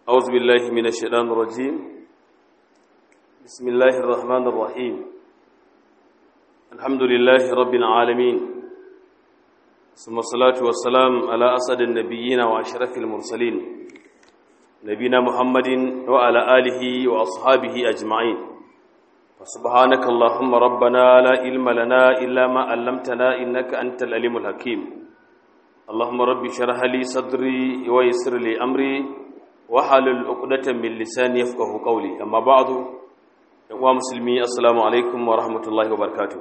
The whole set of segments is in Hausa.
أعوذ بالله من الشيطان الرجيم بسم الله الرحمن الرحيم الحمد لله رب العالمين ثم الصلاة والسلام على أسد النبيين وأشرف المرسلين نبينا محمد وعلى آله وأصحابه أجمعين فسبحانك اللهم ربنا لا علم لنا إلا ما علمتنا إنك أنت العليم الحكيم اللهم رب اشرح لي صدري ويسر لي أمري وحلل عقدة من لساني يفقه قولي أما بعد يا مسلمي السلام عليكم ورحمة الله وبركاته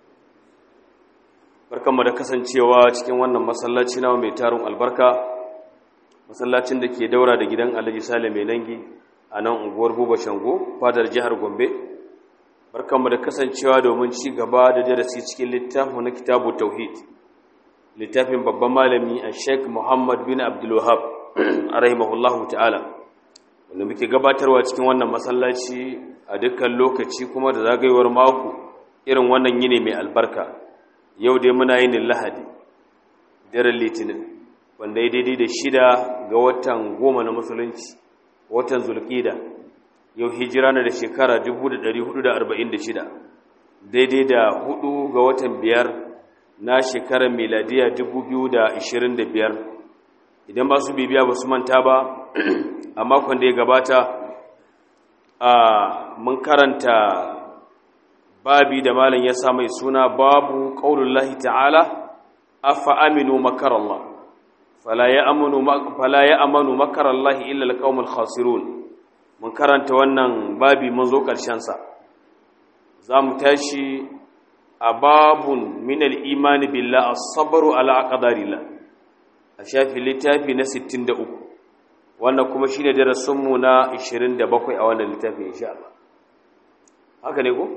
barkanmu da kasancewa cikin wannan masallaci na mai tarin albarka masallacin da ke daura da gidan Alhaji Sale mai nangi a nan unguwar Buba Shango fadar jihar Gombe barkanmu da kasancewa domin ci gaba da darasi cikin littafin na kitabu tauhid littafin babban malami a Sheikh Muhammad bin Abdul Wahhab rahimahullahu ta'ala wanda muke gabatarwa cikin wannan masallaci a dukkan lokaci kuma da zagayewar mako irin wannan yini mai albarka yau dai muna yin lahadi daren litinin wanda ya daidai da shida ga watan goma na musulunci watan zulkida yau hijira na da shekara 1446 daidai da hudu ga watan biyar na shekarar miladiya 2025 idan ba su bibiya ba su manta ba a makon da ya gabata a mun karanta babi da malam ya sa mai suna babu qaulullahi ta'ala afa aminu makarallah fala ya'manu fala ya'manu makarallahi illa alqaumul khasirun mun karanta wannan babi mun zo karshen sa zamu tashi a babun min al-imani billah as-sabru ala aqdarillah a shafi littafi na 63 wannan kuma shine darasinmu na 27 a wannan littafin insha Allah haka ne ko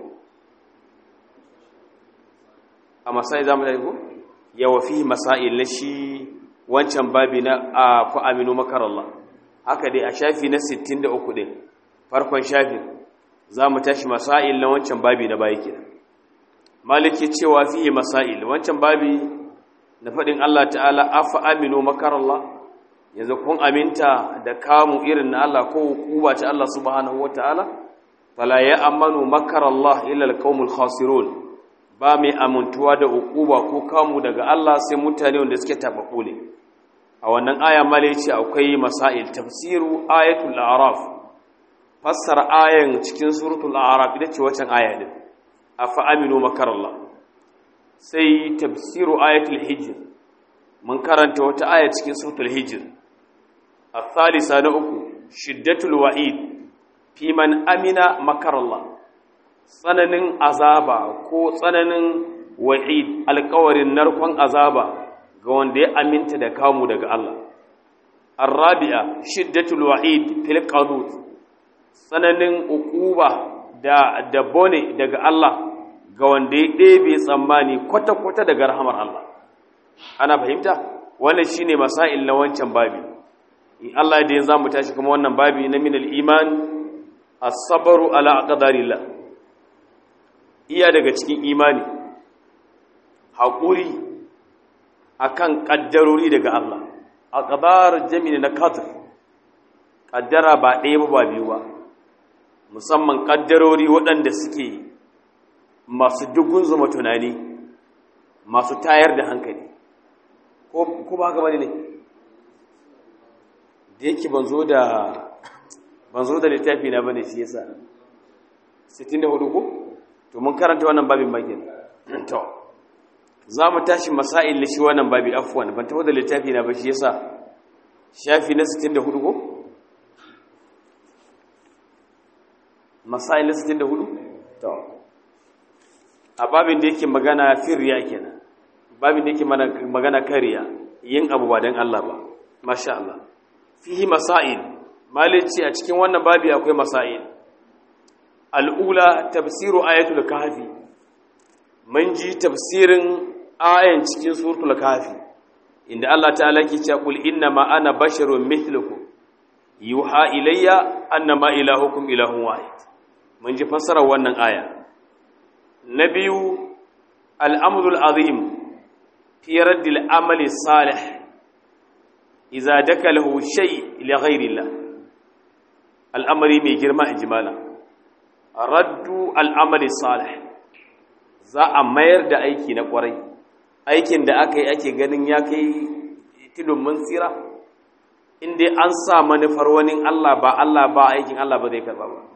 a masai zamu da ko yawa fi masail na shi wancan babi na a ku aminu makarallah haka dai a shafi na 63 din farkon shafin zamu tashi masail na wancan babi na bayi kenan maliki cewa fi masail wancan babi na faɗin Allah ta'ala afa aminu makarallah yanzu kun aminta da kamu irin na Allah ko hukuba ta Allah subhanahu wa ta'ala fala ya amanu makarallah illa alqaumul khasirun ba mai amintuwa da hukuba ko kamu daga Allah sai mutane wanda suke tabaku ne a wannan aya mala yace akwai masail tafsiru ayatul a'raf fassara ayan cikin suratul a'raf ita ce waccan aya din afa aminu makarallah sai tafsiru ayatul hijr mun karanta wata aya cikin suratul hijr الثالثة نأكو شدة الوعيد في من أمن مكر الله tsananin azaba ko tsananin wa'id alkawarin narkon azaba ga wanda ya aminta da kamu daga Allah arabi'a shiddatul wa'id fil qanut tsananin uquba da da bone daga Allah ga wanda ya ɗebe tsammani kwata-kwata daga rahamar Allah ana fahimta wannan shine masail na wancan babi in Allah da yanzu mu tashi kuma wannan babi na min al-iman as-sabru ala aqdarillah iya daga cikin imani hakuri akan kaddarori daga Allah aqdar jami'i na qadr kaddara ba ɗaya ba ba biyu ba musamman kaddarori waɗanda suke masu dugun zuma tunani masu tayar da hankali ko ba haka bane ne da yake ban zo da ban zo da littafi na bane shi yasa 64 ko to mun karanta wannan babin bagin to za mu tashi masail shi wannan babi afwan ban taho da littafi na ba shi yasa shafi na 64 ko masail 64 to a babin da yake magana firriya kenan babin da yake magana kariya yin abu ba dan Allah ba masha Allah fihi masail malici a cikin wannan babi akwai masail al'ula tafsiru ayatul kahfi mun ji tafsirin ayan cikin suratul kahfi inda Allah ta'ala ke cewa qul inna ma ana basharun mithlukum yuha ilayya annama ilahukum ilahun wahid mun ji fassarar wannan aya na biyu al'amrul azim fi raddil amali salih iza dakalahu shay li ghairillah al'amari mai girma in ji malam raddu al'amali salih za a mayar da aiki na kwarai aikin da aka yi ake ganin ya kai tudun mun tsira inda an sa manufar wani Allah ba Allah ba aikin Allah ba zai karba ba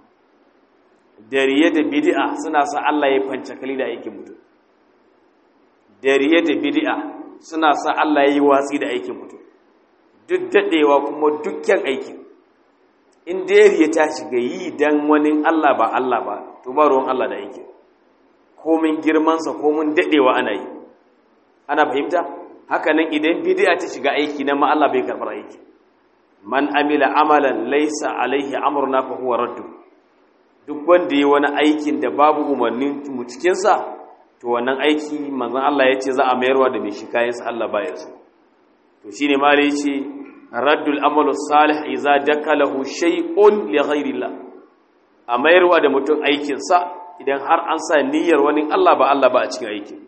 dariye da bid'a suna sa Allah ya fancakali da aikin mutum dariye da bid'a suna sa Allah ya yi watsi da aikin mutum duk daɗewa kuma dukkan aikin in dariye ta shiga yi dan wani Allah ba Allah ba to ba ruwan Allah da aikin komin girmansa komin daɗewa ana yi ana fahimta haka nan idan bid'a ta shiga aiki nan ma Allah bai karɓar aiki man amila amalan laysa alaihi amruna fa huwa raddu duk wanda yi wani aikin da babu umarnin mu cikin sa to wannan aiki manzon Allah ya ce za a mayarwa da mai shi kayan sa Allah baya so to shine ma ya ce raddul amalu salih idza dakalahu shay'un li ghairillah a mayarwa da mutum aikin sa idan har an sa niyyar wani Allah ba Allah ba a cikin aikin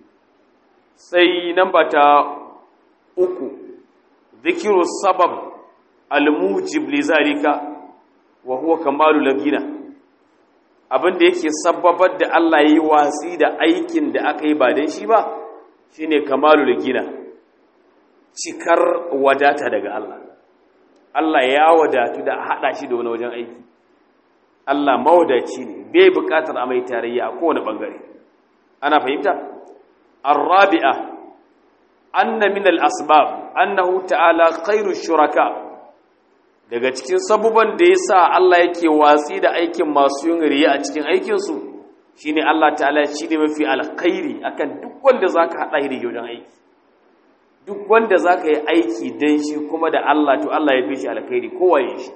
sai namba ta uku zikiru sabab almujib li zalika wa huwa kamalu lagina abin da yake sababar da Allah yayi watsi da aikin da aka yi ba dan shi ba shine kamalu lagina cikar wadata daga Allah Allah ya wadatu da hada shi da wani wajen aiki Allah mawadaci ne bai bukatar a mai tarayya a kowane bangare ana fahimta الرابعة أن من الأسباب أنه تعالى خير الشركاء daga cikin sabuban da ya sa Allah yake watsi da aikin masu yin riya a cikin aikinsu shi ne Allah ta'ala shi ne mafi alkhairi akan duk wanda za ka haɗa hiri wajen aiki duk wanda za ka yi aiki don shi kuma da Allah to Allah ya fi shi alkhairi kowaye shi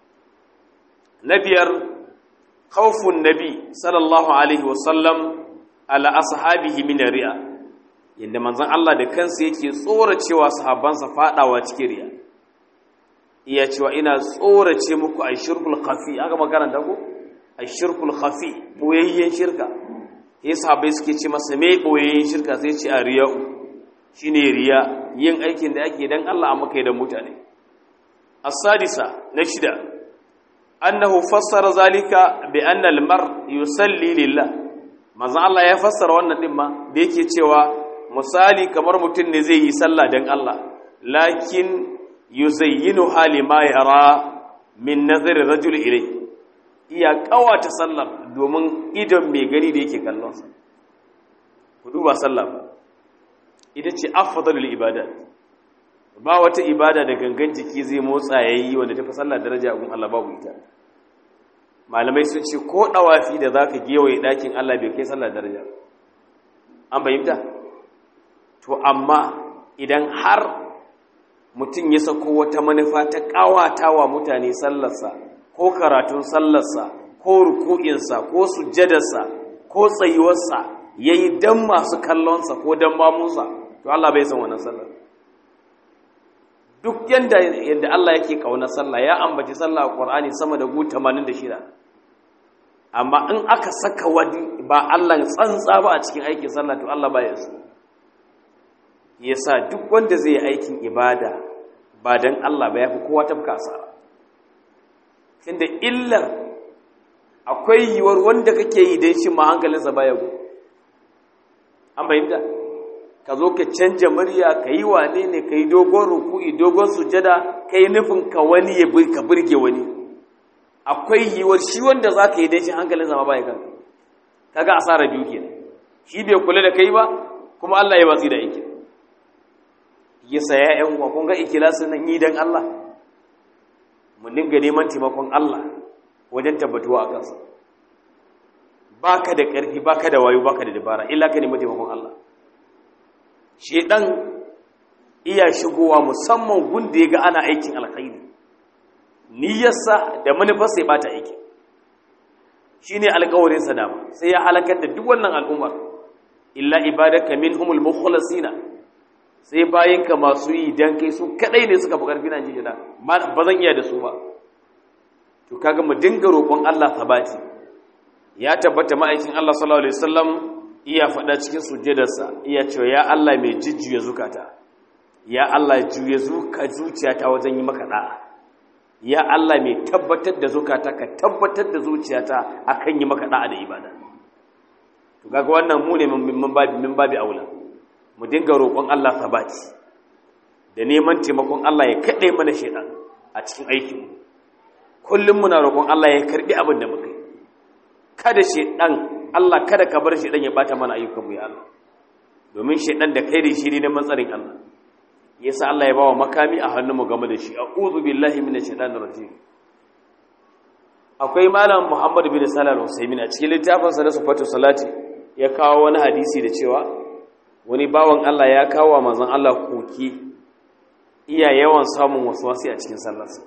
na biyar khawfun nabi sallallahu alaihi wasallam ala ashabihi min riya yanda manzon Allah da kansa yake tsoracewa sahabbansa fadawa cikin riya iya cewa ina tsorace muku ashirkul khafi aka makaranta ko ashirkul khafi boyayyen shirka sai sahabbai suke ce masa me boyayyen shirka sai ce a riya shine riya yin aikin da ake dan Allah amma kai da mutane as-sadisa na shida annahu fassara zalika bi anna al-mar yusalli lillah manzon Allah ya fassara wannan din ma da yake cewa misali kamar mutum ne zai yi sallah dan Allah lakin yuzayyinu hali ma yara min nazari rajul ilai iya kawata sallar domin idon mai gani da yake kallon sa ku duba sallah ita ce afdalul ibadat ba wata ibada da gangan jiki zai motsa yayi wanda tafi sallah daraja gun Allah babu ita malamai sun ce ko dawafi da zaka gewaye dakin Allah bai kai sallah daraja an bayyana to amma idan har mutum ya sako wata manufa ta kawatawa mutane sallarsa ko karatun sallarsa ko ruku'insa ko sujjadarsa ko tsayuwarsa yayi dan masu kallonsa ko dan mamunsa to Allah bai san wannan sallar duk yanda yadda Allah yake kauna sallah ya ambaci sallah a Qur'ani sama da gu 86 amma in aka saka wani ba Allah tsantsa ba a cikin aikin sallah to Allah baya so yasa duk wanda zai yi aikin ibada ba dan Allah ba yafi kowa tafka asara tunda illar akwai yiwuwar wanda kake yi dan shi ma hankalinsa baya go an bayyana ka zo ka canja murya ka yi wane ne ka yi dogon ruku'i dogon sujada ka yi nufin ka wani ya ka burge wani akwai yiwuwar shi wanda za ka yi don shi hankalin zama baya kanka kaga asara biyu ke shi bai kula da kai ba kuma Allah ya watsi da yake ya saya yan uwa kun ga ikilasin nan yi don Allah mu dinga neman taimakon Allah wajen tabbatuwa a kansa baka da ƙarfi baka da wayo baka da dabara illa ka nemi taimakon Allah shedan iya shigowa musamman gunda ya ga ana aikin alkhairi niyyarsa da manufarsa ya bata aiki shine alƙawarin sa dama sai ya halakar da duk wannan al'ummar illa ibadaka minhumul mukhlasina sai bayinka masu yi dan kai su kadai ne suka fi karfi na jijina ba zan iya da su ba to kaga mu dinga roƙon Allah sabati ya tabbata ma'aikin Allah sallallahu alaihi wasallam iya faɗa cikin sujjadarsa iya cewa ya Allah mai jijjuya zukata ya Allah juya zuka zuciyata wajen yi maka da'a ya Allah mai tabbatar da zukata ka tabbatar da zuciyata akan yi maka da'a da ibada to kaga wannan mu ne mun babi mun babi aula mu dinga roƙon Allah sabati da neman taimakon Allah ya kade mana shedan a cikin aikin kullum muna roƙon Allah ya karbi abin da muka yi kada shedan Allah kada ka bar shedan ya bata mana ayyukan mu ya Allah domin shedan da kai da shi ne matsarin Allah yasa Allah ya bawa makami a hannunmu game da shi a'udhu billahi minash shaitanir rajim akwai malam Muhammad bin Salah al-Usaymin a cikin littafin sa na sifatu salati ya kawo wani hadisi da cewa wani bawan Allah ya kawo wa manzon Allah koki iya yawan samun waswasi a cikin sallarsa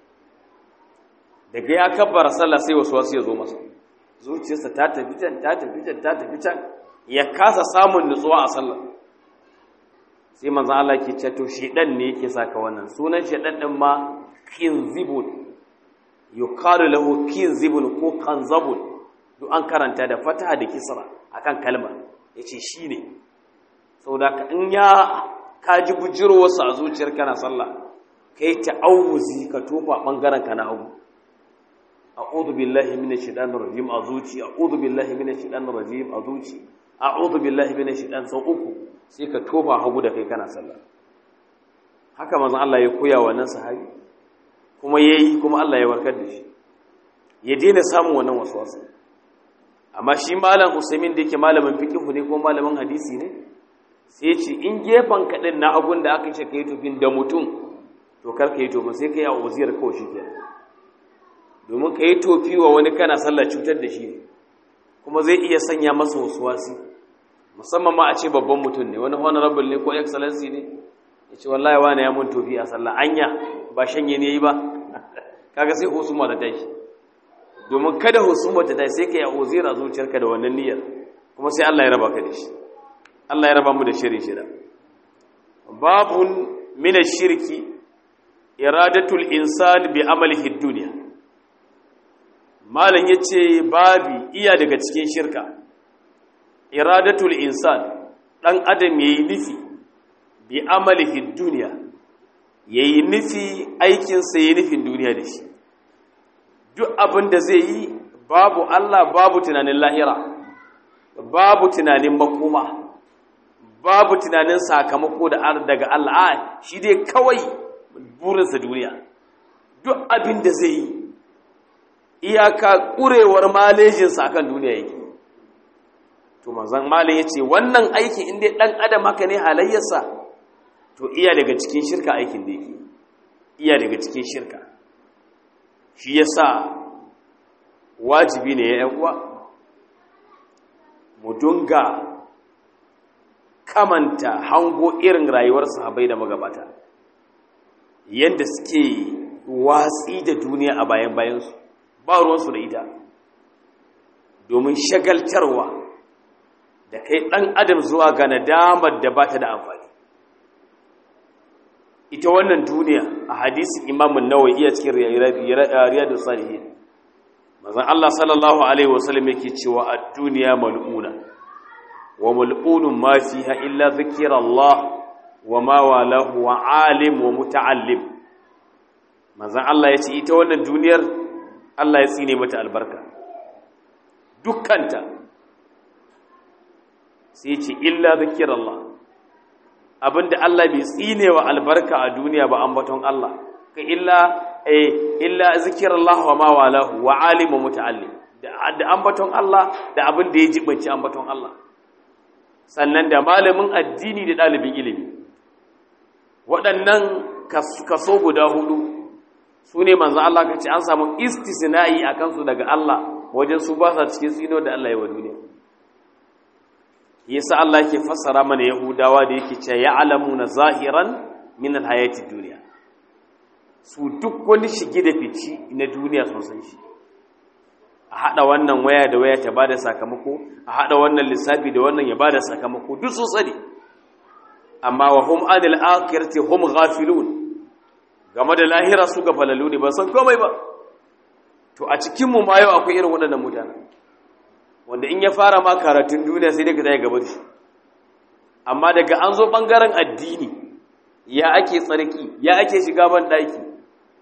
daga ya kabbara sallah sai waswasi ya zo masa zuciyarsa ta tafi can ta tafi can ta tafi can ya kasa samun nutsuwa a sallar sai manzan Allah ke ce to shedan ne yake saka wannan sunan shedan din ma kinzibun yuqalu lahu kinzibun ko kanzabun duk an karanta da fataha da kisra akan kalma yace shine saboda ka in ya kaji bujiro wasu a zuciyar kana sallah kai ta'awuzi ka tofa bangaren ka na hagu a'udhu billahi minash shaitanir rajim a zuci a'udhu billahi minash shaitanir rajim a zuci a'udhu billahi minash shaitan sau uku sai ka tofa hagu da kai kana sallah haka manzon Allah ya koya wa nan sahabi kuma yayi kuma Allah ya warkar da shi ya daina samun wannan waswasa amma shi malam Usaimin da yake malamin fiqh ne ko malamin hadisi ne sai ya ce in gefan kadin na hagun da aka ce kai tofin da mutum to kar ka yi tofi sai kai a uziyar kawai shi kenan domin ka yi tofi wa wani kana sallah cutar da shi kuma zai iya sanya masa wasuwasi musamman ma a ce babban mutum ne wani honorable ne ko excellency ne ya ce wallahi wani ya mun tofi a sallah anya ba shanye ne yi ba kaga sai husuma da tashi domin kada husuma ta tashi sai ka yi uzira zuciyarka da wannan niyyar kuma sai Allah ya raba ka da shi Allah ya raba mu da shirin shida babun min shirki iradatul insan bi amalihi dunya malam yace babi iya daga cikin shirka iradatul insan dan adam yayi nufi bi amalihi dunya yayi nufi aikin sa yayi nufin duniya da shi duk abin da zai yi babu Allah babu tunanin lahira babu tunanin makoma babu tunanin sakamako da daga Allah shi dai kawai burinsa duniya duk abin da zai yi iyaka ƙurewar malejinsa akan duniya yake to manzan malin ya ce wannan aiki inda ɗan adam haka ne halayyarsa to iya daga cikin shirka aikin da yake iya daga cikin shirka shi ya sa wajibi ne ya uwa mu dunga kamanta hango irin rayuwar sahabai da magabata yadda suke watsi da duniya a bayan bayansu ba ruwansu da ita domin shagaltarwa da kai ɗan adam zuwa ga nadamar da ba ta da amfani ita wannan duniya a hadisin imamun nawa iya cikin riyadu salihin mazan Allah sallallahu Alaihi wasallam yake cewa a duniya mal'una wa mal'unun ma fiha illa zikira Allah wa ma walahu wa alim wa muta'allim manzon Allah ya ce ita wannan duniyar Allah ya tsine mata albarka dukkanta sai ce illa zikirallah abinda Allah bai tsine wa albarka a duniya ba ambaton Allah ka illa eh illa zikirallah wa ma walahu wa alim wa muta'allim da ambaton Allah da abin da ya jibanci ambaton Allah sannan da malamin addini da ɗalibin ilimi waɗannan kaso guda hudu su ne manzan Allah ka ce an samu istisna'i a kansu daga Allah wajen su ba sa cikin tsino da Allah ya wa duniya yasa Allah yake fassara mana yahudawa da yake ce ya alamu na zahiran min alhayati duniya su duk wani shige da fici na duniya sun san shi a haɗa wannan waya da waya ta ba da sakamako a haɗa wannan lissafi da wannan ya ba da sakamako duk sun sani amma wa hum anil akhirati hum ghafilun game da lahira su ga falalu ne ba san komai ba to a cikin mu ma yau akwai irin waɗannan mutane wanda in ya fara ma karatun duniya sai daga zai gaba shi amma daga an zo bangaren addini ya ake tsarki ya ake shiga ban daki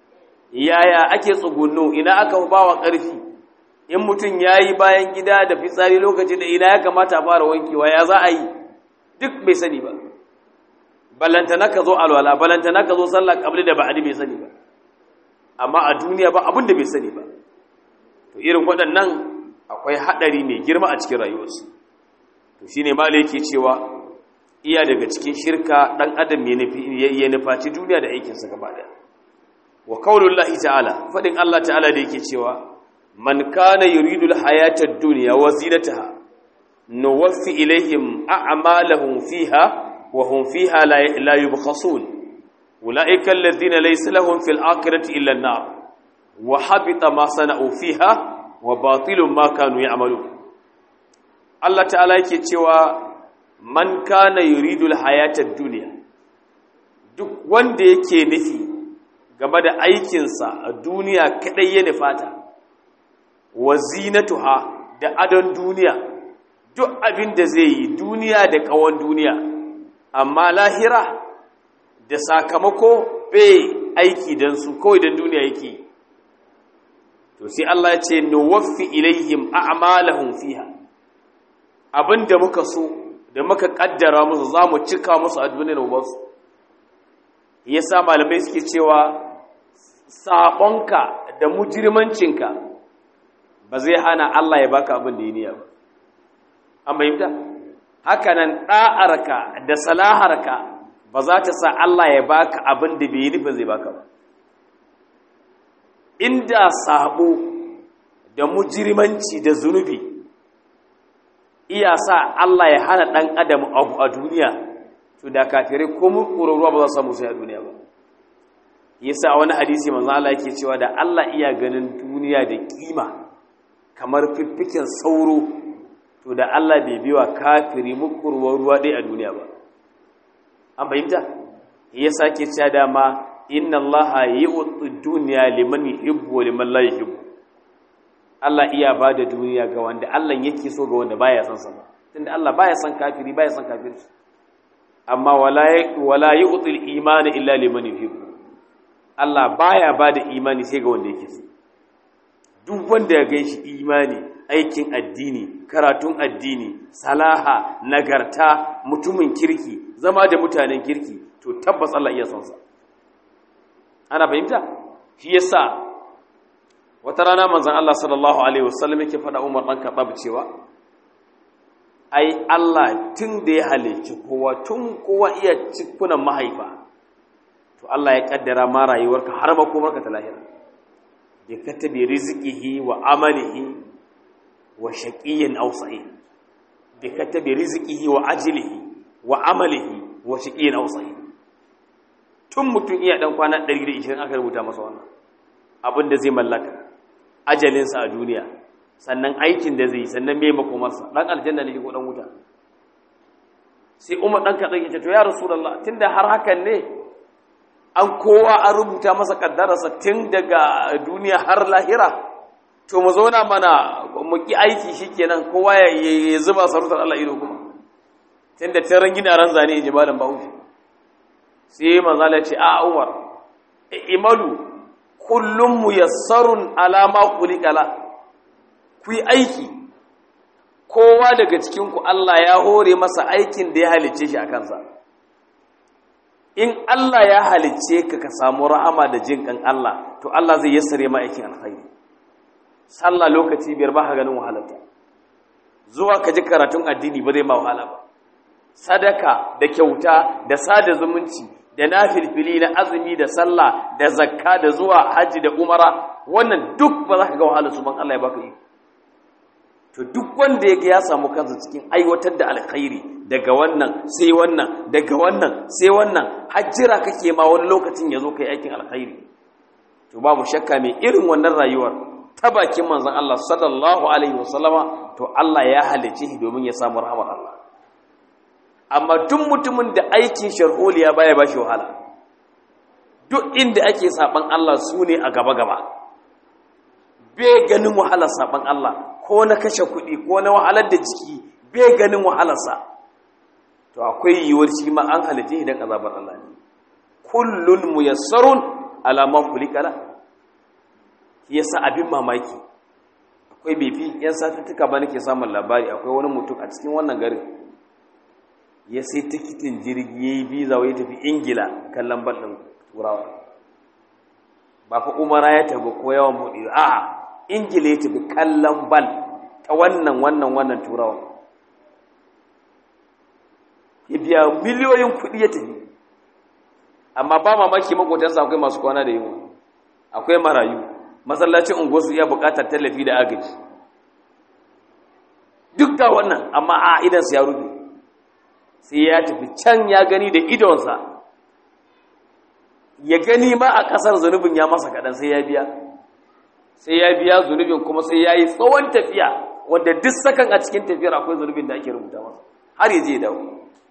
yaya ake tsugunno ina aka bawa ƙarfi in mutum yayi bayan gida da fitsari lokacin da ina ya kamata a fara wankewa ya za a yi duk bai sani ba ballantana ka zo alwala ballantana ka zo sallah kabli da ba'adi bai sani ba amma a duniya ba abin da bai sani ba to irin waɗannan akwai haɗari mai girma a cikin rayuwarsu to shine ma yake cewa iya daga cikin shirka ɗan adam ya nufaci duniya da aikinsa gaba ɗaya wa qaulullahi ta'ala faɗin Allah ta'ala da yake cewa man kana yuridu al-hayata ad-dunya wa zinataha nuwaffi ilayhim a'malahum fiha wa hum fiha la yubkhasun ulaika alladhina laysa lahum fil akhirati illa an-nar wa habita ma sana'u fiha wa batilun ma kanu ya'malun Allah ta'ala yake cewa man kana yuridu al-hayata ad-dunya duk wanda yake nufi game da aikinsa a duniya kadai ya nufata wa zinatuha da adon duniya duk abin da zai yi duniya da kawon duniya amma lahira da sakamako bai aiki don su kawai don duniya yake to sai Allah ya ce nuwaffi ilaihim a'malahum fiha abinda muka so da muka kaddara musu zamu cika musu a duniyar wasu yasa malamai suke cewa sabonka da mujirmancinka ba zai hana Allah ya baka abin da ya niya ba an bayyanta hakanan da'arka da salaharka ba za ta sa Allah ya baka abin da bai nufin zai baka ba inda sabo da mujirmanci da zunubi iya sa Allah ya hana dan adam abu a duniya to da kafirai ko mun ruwa ba za su samu sai a duniya ba yasa a wani hadisi manzo Allah yake cewa da Allah iya ganin duniya da kima kamar fiffiken sauro to da Allah bai biwa kafiri mukurwar ruwa dai a duniya ba an fahimta yasa ke cewa dama inna Allah yu'ti dunya liman yuhibbu wa liman la yuhibbu Allah iya bada duniya ga wanda Allah yake so ga wanda baya son sa ba tunda Allah baya son kafiri baya son kafirci amma wala wala yu'ti al-iman illa liman yuhibbu Allah baya bada imani sai ga wanda yake so duk wanda ya ganshi imani aikin addini karatun addini salaha nagarta mutumin kirki zama da mutanen kirki to tabbas Allah iya son sa ana fahimta shi yasa wata rana manzon Allah sallallahu alaihi wasallam yake faɗa Umar dan Khattab cewa ai Allah tun da ya halicci kowa tun kowa iya cikunan mahaifa to Allah ya kaddara ma rayuwarka har ma komarka ta lahira bi katabi rizqihi wa amalihi wa shaqiyyin aw sa'id bi katabi rizqihi wa ajlihi wa amalihi wa shaqiyyin aw sa'id tun mutum iya dan kwana 120 aka rubuta masa wannan abin da zai mallaka ajalinsa a duniya sannan aikin da zai sannan me makomarsa dan aljanna ne ko dan wuta sai umar dan kadan yace to ya rasulullah tunda har hakan ne an kowa an rubuta masa kaddararsa tun daga duniya har lahira to mu zauna mana mu ki aiki shikenan kowa ya zuba sarautar Allah ido kuma tunda taran gina ran zane in ji malam Bahaushe sai manzo Allah ce a Umar imalu kullum muyassarun ala ma khuliqala ku yi aiki kowa daga cikin ku Allah ya hore masa aikin da ya halice shi a kansa in Allah ya halicce ka ka samu rahama da jin kan Allah to Allah zai yassare ma aikin alkhairi sallah lokaci biyar ba ka ganin wahalarta zuwa ka ji karatun addini ba zai ma wahala ba sadaka da kyauta da sada zumunci da nafilfili na azumi da sallah da zakka da zuwa haji da umara wannan duk ba za ka ga wahalar su ban Allah ya baka yi to duk wanda yake ya samu kansa cikin aiwatar da alkhairi daga wannan sai wannan daga wannan sai wannan hajjira kake ma wani lokacin ya zo kai aikin alkhairi to babu shakka mai irin wannan rayuwar ta bakin manzon Allah sallallahu alaihi wasallama to Allah ya halice shi domin ya samu rahmar Allah amma duk mutumin da aikin sharholiya baya bashi wahala duk inda ake saban Allah su ne a gaba gaba bai ganin wahalar saban Allah ko na kashe kuɗi ko na wahalar da jiki bai ganin wahalarsa to akwai yiwuwar shi ma an halitta idan azabar Allah ne kullun muyassarun ala ma khuliqala shi yasa abin mamaki akwai befi yan satuttuka ba nake samun labari akwai wani mutum a cikin wannan garin ya sai tikitin jirgi ya yi biza ya tafi ingila kallon ballon turawa ba fa umara ya tafi ko yawan buɗe a ingila ya tafi kallon bal ta wannan wannan wannan turawa ya biya miliyoyin kuɗi ya tafi amma ba mamaki makotansa akwai masu kwana da yiwu akwai marayu masallacin unguwarsu iya buƙatar tallafi da agaji duk da wannan amma a idansa ya rufe sai ya tafi can ya gani da idonsa ya gani ma a ƙasar zunubin ya masa kaɗan sai ya biya sai ya biya zunubin kuma sai ya yi tsawon tafiya wanda duk sakan a cikin tafiyar akwai zunubin da ake rubuta masa har ya je dawo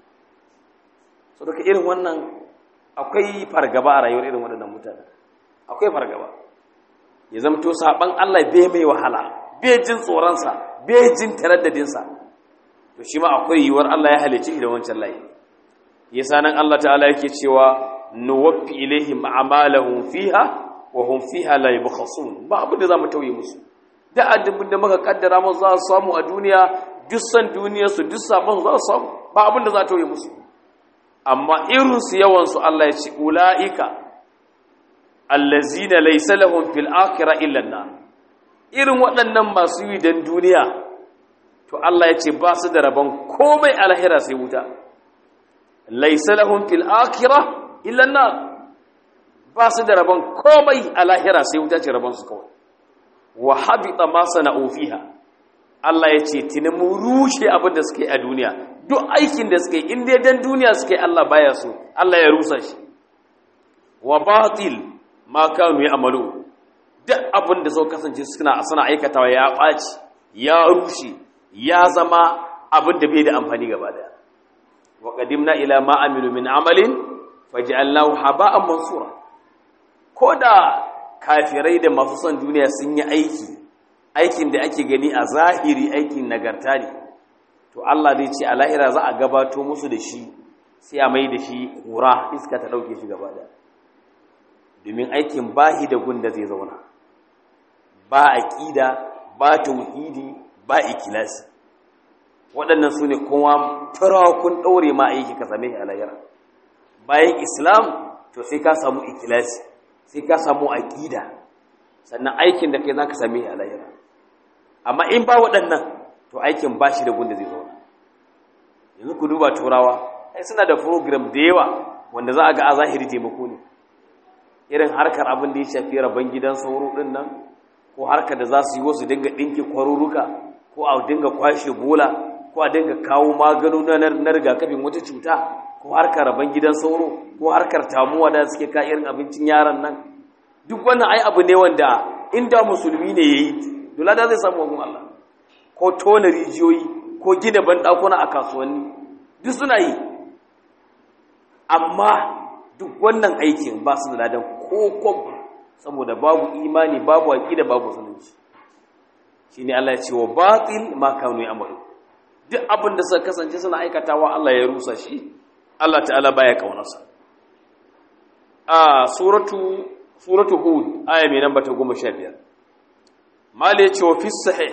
so daga irin wannan akwai fargaba a rayuwar irin waɗannan mutane akwai fargaba ya zamto saɓan Allah bai mai wahala bai jin tsoronsa bai jin taraddadinsa to shi ma akwai yiwuwar Allah ya halice da wancan layi yasa nan Allah ta'ala yake cewa nuwaffi ilaihim a'malahum fiha wa hum fiha la yubkhasun ba abin da zamu tauye musu da addabin da muka kaddara mu za su samu a duniya duk san duniyar su duk sabon za su samu ba abin da za tauye musu amma irin su yawan su Allah ya ce ulaika allazina laysa lahum fil akhirah illa an irin waɗannan masu yi dan duniya to Allah ya ce ba su da rabon komai alahira sai wuta laisa lahum fil akhirah illa an ba su da rabon komai alahira sai wuta ce rabon su kawai wa habita ma sana'u fiha Allah ya ce tuni mu rushe abin da suke a duniya duk aikin da suke in dai dan duniya suke Allah baya so Allah ya rusa shi wa batil ma kanu ya'malu duk abin da suka kasance suna suna aikatawa ya ɓaci ya rushe ya zama abin da bai da amfani gaba daya wa qadimna ila ma amilu min amalin faj'alnahu haba'an mansura koda kafirai da masu son duniya sun yi aiki aikin da ake gani a zahiri aikin nagarta ne to Allah zai ce a lahira za a gabato musu da shi sai a mai da shi kura iska ta dauke shi gaba daya domin aikin bahi da gunda zai zauna ba aqida ba tauhidi ba ikilasi waɗannan su ne kuma kun ɗaure ma aiki ka same a layar bayan islam to sai ka samu ikilasi sai ka samu aƙida sannan aikin da kai za ka same a layar amma in ba waɗannan to aikin ba shi da gunda zai zauna yanzu ku duba turawa ai suna da program da yawa wanda za a ga a zahiri taimako ne irin harkar abin da ya shafi rabon gidan sauro ɗin nan ko harkar da za su yi wasu dinga ɗinke kwaruruka ko a dinga kwashe bola ko a dinga kawo magano na rigakafin wata cuta ko harkar rabon gidan sauro ko harkar tamuwa da suke ka irin abincin yaran nan duk wannan ai abu ne wanda inda musulmi ne ya yi dole da zai samu wajen Allah ko tona rijiyoyi ko gina banɗakuna a kasuwanni duk suna yi amma duk wannan aikin ba su da ladan ko kwabba saboda babu imani babu aqida babu sunanci shine Allah ya ce wa batil ma kanu ya'malu duk abin da suka kasance suna aikatawa Allah ya rusa shi Allah ta'ala baya kaunarsa a suratu suratu hud aya mai namba ta 15 mali ya ce wa fi sahih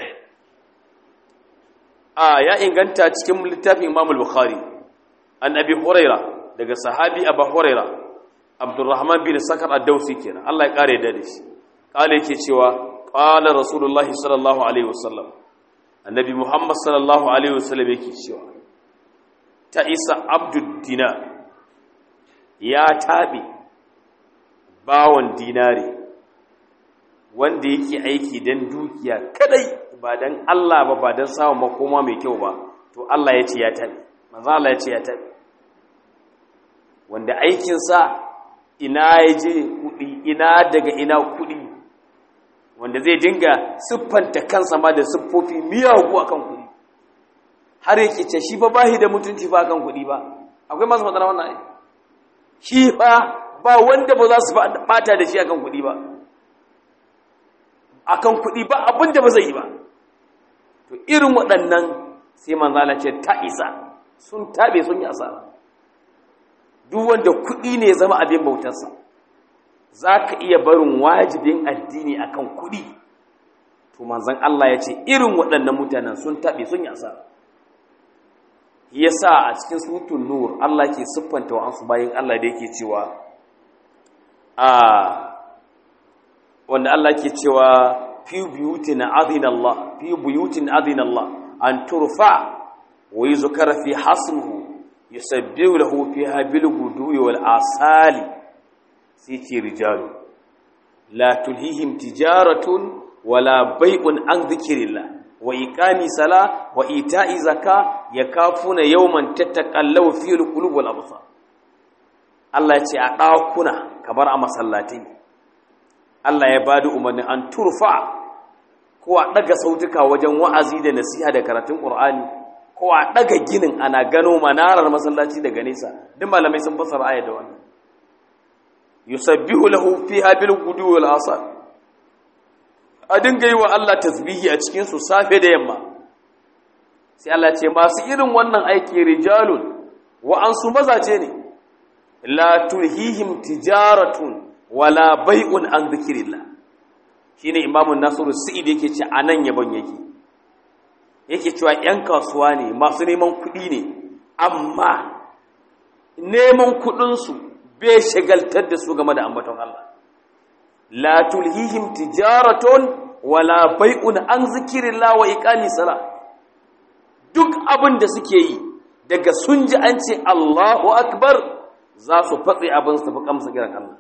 a ya inganta cikin littafin Imam al-Bukhari an Abi Huraira daga sahabi Abu Huraira Abdurrahman bin Sakar ad-Dausi kenan Allah ya kare da shi kale yake cewa qala rasulullahi sallallahu alaihi wasallam annabi Muhammad sallallahu alaihi wasallam yake cewa ta isa abdud dinar ya tabi bawon dinari wanda yake aiki dan dukiya kadai ba dan Allah ba ba dan samun makoma mai kyau ba to Allah ya ce ya tabi manzo Allah ya ce ya tabi wanda aikinsa ina ya je kuɗi ina daga ina kuɗi wanda zai dinga siffanta kansa ma da siffofi miyagu a kan kuɗi har yake ce shi ba bahi da mutunci ba kan kuɗi ba akwai masu matsala wannan ai shi ba ba wanda ba za su bata da shi akan kuɗi ba akan kuɗi ba abin da ba zai yi ba to irin waɗannan sai manzala ce ta isa sun tabe sun yi asara duk wanda kuɗi ne zama abin bautarsa za ka iya barin wajibin addini akan kuɗi to manzan Allah ya ce irin waɗannan mutanen sun taɓe sun yi asara ya sa a cikin surutun nur Allah ke siffanta wa ansu bayan Allah da yake cewa a wanda Allah ke cewa fi buyutin adina Allah fi buyutin adina Allah an turfa wa yuzkara fi hasmuhu yusabbihu lahu fiha bil guduwi wal asali sai ce rijalu la tulhihim tijaratun wala bai'un an dhikrillah wa iqami sala wa ita'i zaka yakafuna yawman tataqallabu fihi alqulub wal absar Allah ya ce a dakuna kamar a masallatai Allah ya bada umarni an turfa ko a daga sautuka wajen wa'azi da nasiha da karatun Qur'ani ko a daga ginin ana gano manarar masallaci daga nesa duk malamai sun fassara ayat da wannan yusabbihu lahu fiha bil gudu wal asar a dinga yi wa Allah tasbihi a cikin su safe da yamma sai Allah ce masu irin wannan aiki rijalun wa ansu mazaje ne la tulhihim tijaratun wala bai'un an dhikrillah shine imamu nasiru sa'id yake ce anan yabon yake yake cewa yan kasuwa ne masu neman kuɗi ne amma neman kuɗin su bai shagaltar da su game da ambaton Allah la tulhihim tijaratun wala bai'un an zikirillah wa iqami sala duk abin da suke yi daga sun ji an ce Allahu akbar za su fatsi abin su fi kamsa kiran Allah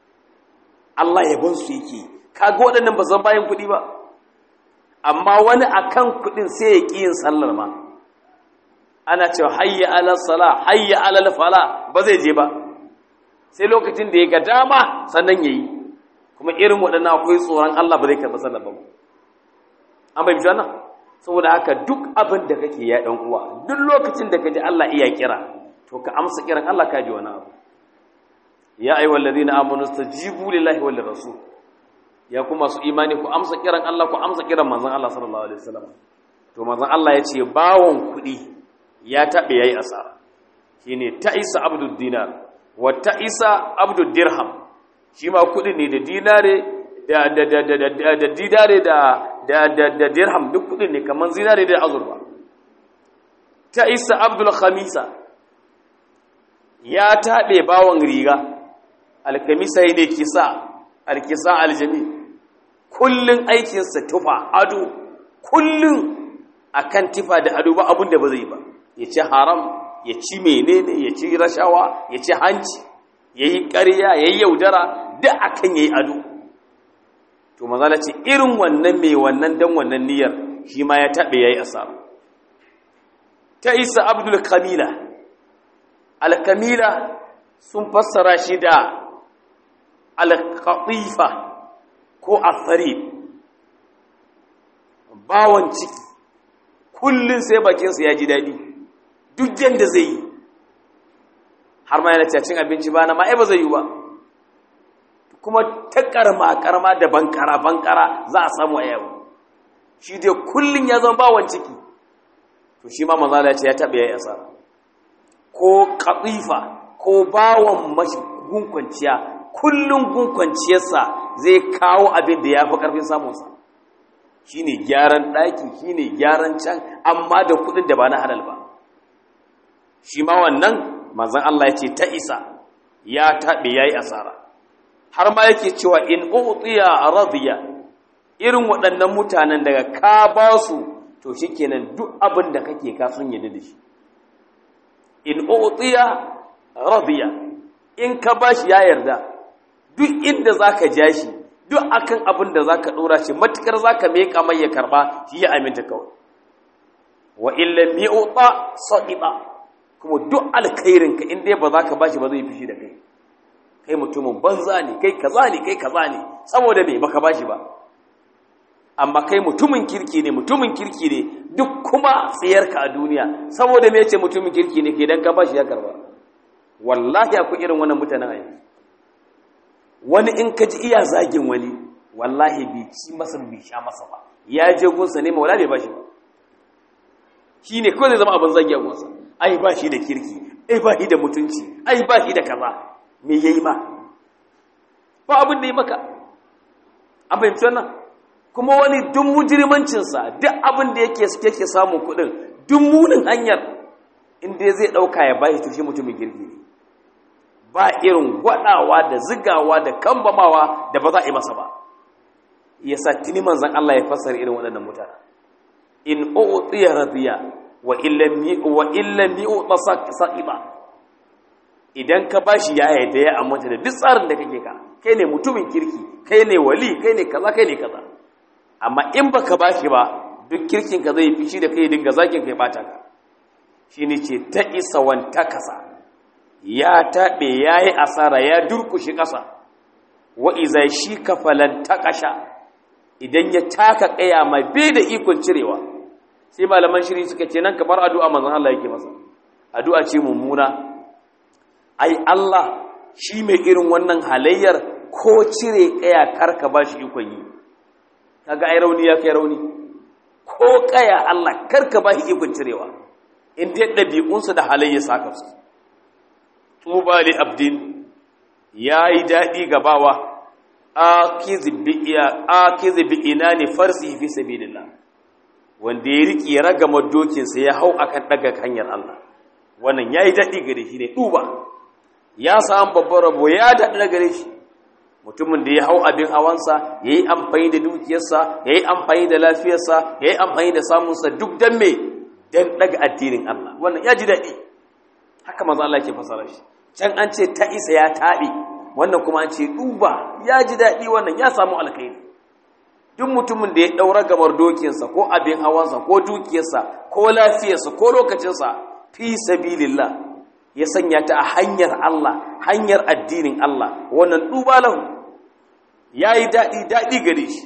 Allah yabon su yake kaga waɗannan ba san bayan kuɗi ba amma wani akan kuɗin sai ya ƙi yin sallar ma ana cewa hayya ala sala hayya ala fala ba zai je ba sai lokacin da ya ga dama sannan yayi kuma irin waɗannan akwai tsoron Allah ba zai karɓi sallar ba an bai wannan saboda haka duk abin da kake ya ɗan uwa duk lokacin da ka ji Allah iya kira to ka amsa kiran Allah ka ji wani abu ya ayyuhal ladina amanu stajibu lillahi wal rasul ya kuma su imani ku amsa kiran Allah ku amsa kiran manzon Allah sallallahu alaihi wasallam to manzon Allah ya ce bawon kuɗi ya taɓe yayi asara shine ta'isa abdud dinar wa ta'isa abdud dirham shi ma kuɗi ne da dinare da da da da da da dinare da da da da dirham duk kuɗi ne kaman zinare da azurfa ta'isa abdul khamisa ya taɓe bawon riga alkamisa ne kisa alkisa aljami kullun aikinsa tufa ado kullun akan tufa da ado ba abin da ba zai ba ya ci haram ya ci menene ya ci rashawa ya ci hanci ya yi ƙarya ya yi yaudara duk akan ya yi ado to mazala ce irin wannan mai wannan dan wannan niyyar shi ma ya taɓe ya yi asara ta isa abdul kamila alkamila sun fassara shi da alkatifa ko asari bawan ciki kullum sai bakinsa ya ji daɗi duk yadda zai yi har ma yana cin abinci ba na ma'ai ba zai yi ba kuma ta karma karma da bankara bankara za a samu a yau shi dai kullum ya zama bawan ciki to shi ma mazala ce ya taɓa ya yi asara ko katifa ko bawan mashi gunkwanciya kullum gunkwanciyarsa zai kawo abin da ya fi ƙarfin samunsa shi ne gyaran ɗaki shi ne gyaran can amma da kuɗin da ba na halal ba shi ma wannan manzan Allah ya ce ta isa ya taɓe ya yi asara har ma yake cewa in utsiya radiya irin waɗannan mutanen daga ka ba su to shi kenan duk abin da kake ka sun yadda da shi in utsiya radiya in ka bashi ya yarda duk inda zaka ja shi duk akan abin da zaka dora shi matukar zaka meka mai ya karba shi ya aminta kawai wa illa mi'uta sadiba kuma duk alkhairin ka in dai ba zaka bashi ba zai fishi da kai kai mutumin banza ne kai kaza ne kai kaza ne saboda me baka bashi ba amma kai mutumin kirki ne mutumin kirki ne duk kuma tsiyarka a duniya saboda me yace mutumin kirki ne ke dan ka bashi ya karba wallahi akwai irin wannan mutanen a yanzu wani in ka ji iya zagin wani wallahi bai ci masa bai sha masa ba ya je gunsa ne maula bai bashi ba shi ne kawai zai zama abin zagi a gunsa ai ba shi da kirki ai ba shi da mutunci ai ba shi da kaza me yayi ma ba abin da yi maka an fahimci wannan kuma wani duk mujirmancinsa duk abin da yake yake samun kuɗin duk munin hanyar inda zai ɗauka ya bashi tushe mutumin girki ne ba irin gwaɗawa da zigawa da kambamawa da ba za a yi masa ba ya sa tuni manzan Allah ya fassara irin waɗannan mutane in u'tiya radiya wa illam wa illam yu'ta saqiba idan ka bashi ya yarda ya amince da duk tsarin da kake ka kai ne mutumin kirki kai ne wali kai ne kaza kai ne kaza amma in baka bashi ba duk kirkin ka zai fishi da kai dinga zakin kai bata ka shine ce ta isa wanta kasa ya taɓe ya yi asara ya durkushi ƙasa wa iza shi kafalan taƙasha idan ya taka ƙaya mai bai da ikon cirewa sai malaman shiri suka ce nan kamar addu'a manzan Allah yake masa addu'a ce mummuna ai Allah shi mai irin wannan halayyar ko cire ƙaya karka ba shi ikon yi kaga ai rauni ya kai rauni ko ƙaya Allah karka ba shi ikon cirewa in dai ɗabi'unsu da halayyar saka su tuba li abdin ya yi daɗi gabawa akizi bi ina ne farsi fi sabilillah wanda ya riƙe ragama dokinsa ya hau akan ɗaga hanyar Allah wannan ya yi daɗi gare shi ne tuba ya samu babban rabo ya daɗi gare shi mutumin da ya hau abin hawansa ya yi amfani da dukiyarsa ya yi amfani da lafiyarsa ya yi amfani da samunsa duk don me don ɗaga addinin Allah wannan ya ji daɗi haka maza Allah ke fasara shi can an ce ta isa ya taɓe wannan kuma an ce duba ya ji daɗi wannan ya samu alkhairi duk mutumin da ya ɗaura gamar dokinsa ko abin hawansa ko dukiyarsa ko lafiyarsa ko lokacinsa fi sabilillah ya sanya ta a hanyar Allah hanyar addinin Allah wannan duba lahu ya yi daɗi daɗi gare shi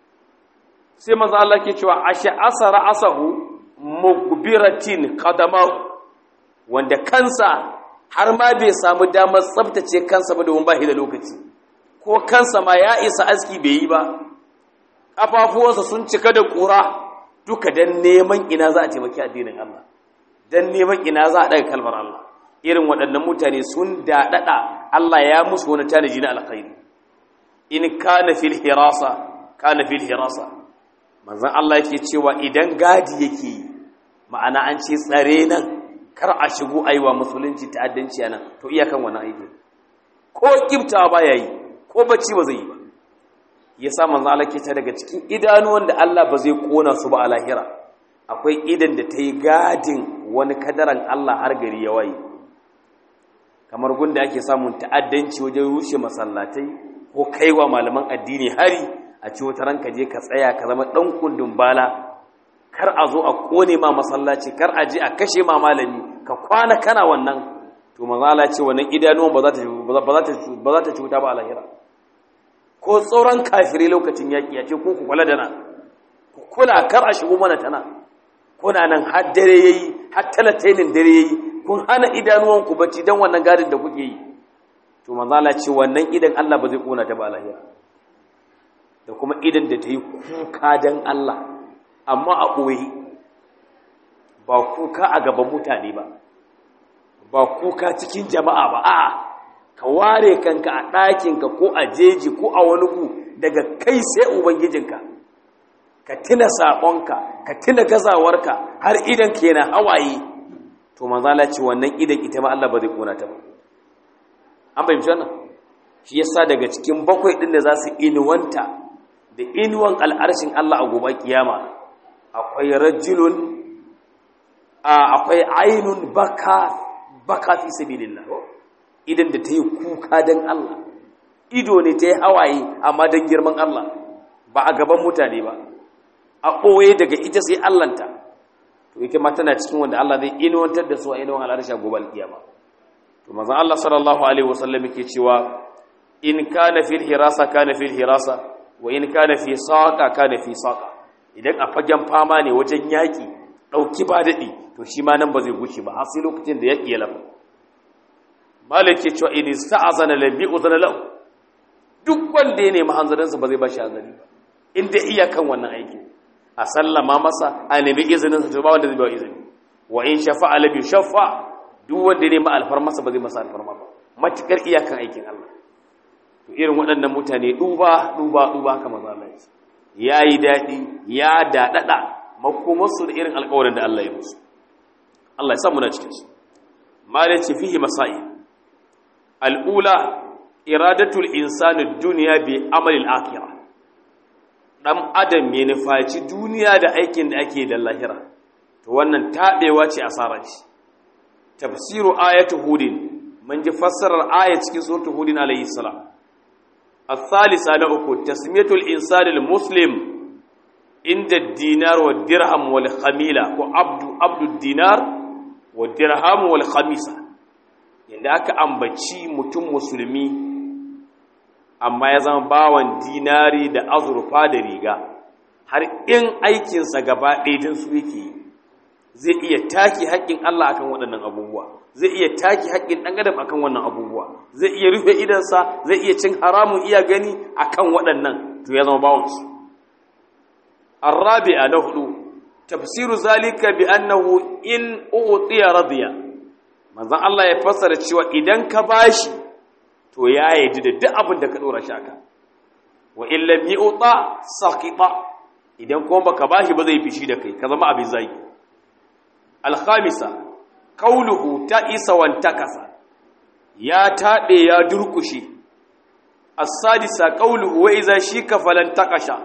sai maza Allah ke cewa ashe asara asahu mugbiratin qadamahu wanda kansa har ma bai samu damar tsabtace kansa ba domin ba shi da lokaci ko kansa ma ya isa aski bai yi ba ƙafafuwansa sun cika da ƙura duka don neman ina za a taimaki addinin Allah don neman ina za a ɗaga kalmar Allah irin waɗannan mutane sun daɗaɗa Allah ya musu wani tanaji na alkhairi in kana fil hirasa kana fil hirasa manzon Allah yake cewa idan gadi yake yi ma'ana an ce tsare nan kar a shigo a yi wa musulunci ta'addanci a nan to iyakan wani aiki ko kibtawa ba ya yi ko bacci ba zai yi ba ya sa manzo Allah ke ta daga cikin idanuwan da Allah ba zai kona su ba a lahira akwai idan da ta yi gadin wani kadaran Allah har gari ya waye kamar gunda ake samun ta'addanci wajen rushe masallatai ko kaiwa malaman addini hari a ci wata ranka je ka tsaya ka zama dan kundin bala kar a zo a kone ma masallaci kar a je a kashe ma malami ka kwana kana wannan to manzala ce wannan idanuwan ba za ta ba za ta cuta ba a lahira ko tsoron kafire lokacin yaki ya ce ko ku kula da na ku kula kar a shigo mana tana kuna nan har dare yayi har talatainin dare yayi kun hana idanuwan ku bacci dan wannan gadin da kuke yi to manzala ce wannan idan Allah ba zai kona ta ba a lahira da kuma idan da ta yi kuka dan Allah amma a ɓoye ba kuka a gaban mutane ba ba kuka cikin jama'a ba a'a ka ware kanka a ɗakinka ko a jeji ko a wani gu daga kai sai ubangijinka ka tuna saƙonka ka tuna gazawarka har idan ke na hawaye to manzala ce wannan idan ita ma Allah ba zai kona ta ba an fahimci wannan shi yasa daga cikin bakwai ɗin da za su inuwanta da inuwan al'arshin Allah a gobe kiyama akwai rajulun akwai ainun baka baka fi sabilillah idan da ta yi kuka don Allah ido ne ta yi hawaye amma don girman Allah ba a gaban mutane ba a ɓoye daga ita sai Allahnta to ita ma tana cikin wanda Allah zai inuwantar da su a inuwan al'arsha gobe alkiyama to manzon Allah sallallahu alaihi wasallam yake cewa in kana fil hirasa kana fil hirasa wa in kana fi saqa kana fi saqa idan a fagen fama ne wajen yaƙi ɗauki ba daɗi to shi ma nan ba zai guce ba har sai lokacin da yaƙi ya lafa malik ke cewa in sta'azana lam yu'zana lahu duk wanda ya nemi hanzarinsa ba zai ba shi hanzari ba in dai iyakan wannan aiki a sallama masa a nemi izinin sa to ba wanda zai ba izini wa in shafa'a lam yushaffa duk wanda ya nemi alfarmasa ba zai masa alfarma ba matukar iyakan aikin Allah to irin waɗannan mutane duba duba duba haka maza Allah ya yi daɗi ya daɗaɗa makomarsu da irin alƙawarin da Allah ya musu Allah ya samu na cikinsu malai ce fihi masa'i al'ula iradatul insani duniya bi amalil akhirah dan adam ya nufaci duniya da aikin da ake da lahira to wannan tabewa ce asarar shi tafsiru ayatu hudin mun ji fassarar aya cikin suratul hudin alayhi salam الثالثة لأكو تسمية الإنسان المسلم عند الدينار والدرهم والخميلة وعبد عبد الدينار والدرهم والخميسة yanda aka ambaci mutum musulmi amma ya zama bawan dinari da azurfa da riga har in aikinsa gaba ɗaya su yake yi zai iya taki haƙƙin Allah akan waɗannan abubuwa zai iya taki haƙƙin ɗan adam akan wannan abubuwa zai iya rufe idansa zai iya cin haramun iya gani akan waɗannan to ya zama bawansu arabi'a na hudu tafsiru zalika bi annahu in utiya radiya manzon Allah ya fassara cewa idan ka bashi to ya yi da duk abin da ka dora shi aka wa in lam yu'ta saqita idan kuma baka bashi ba zai fishi da kai ka zama abin zagi al-khamisa qawluhu ta'isa wa takasa ya tabe ya durkushe as-sadisa qawluhu wa idza shika falan takasha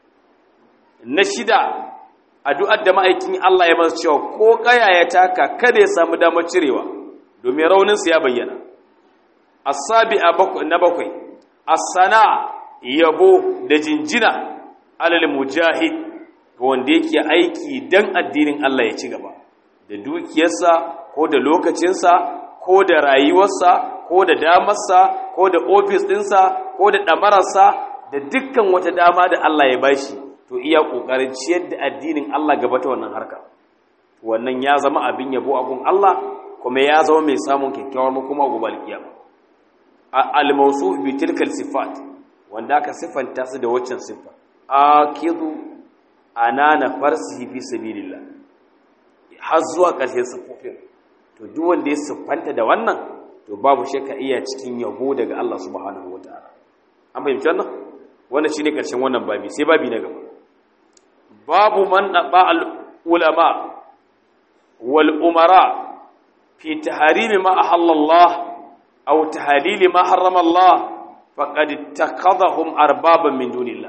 na shida addu'ar da ma'aikin Allah ya masa cewa ko kaya ya taka kada ya samu damar cirewa domin rauninsa ya bayyana as-sabi'a na bakwai as-sana yabo da jinjina alal mujahid wanda yake aiki dan addinin Allah ya ci gaba da dukiyarsa ko da lokacinsa ko da rayuwarsa ko da damarsa ko da ofis ɗinsa ko da ɗamararsa da dukkan wata dama da Allah ya bashi to iya ƙoƙarin ciyar da addinin Allah gaba ta wannan harka wannan ya zama abin yabo a gun Allah kuma ya zama mai samun kyakkyawar makoma gobe alkiyama al-mawsu bi tilkal sifat wanda aka sifanta su da waccan siffa akidu anana farsihi fi sabilillah har zuwa ƙarshen siffofin to duk wanda ya siffanta da wannan to babu shakka iya cikin yabo daga Allah subhanahu wataala an fahimci wannan wannan shine ƙarshen wannan babi sai babi na gaba babu man naba al ulama wal umara fi tahrimi ma ahalla Allah aw tahlili ma harrama Allah faqad ittakhadhahum arbaban min dunillah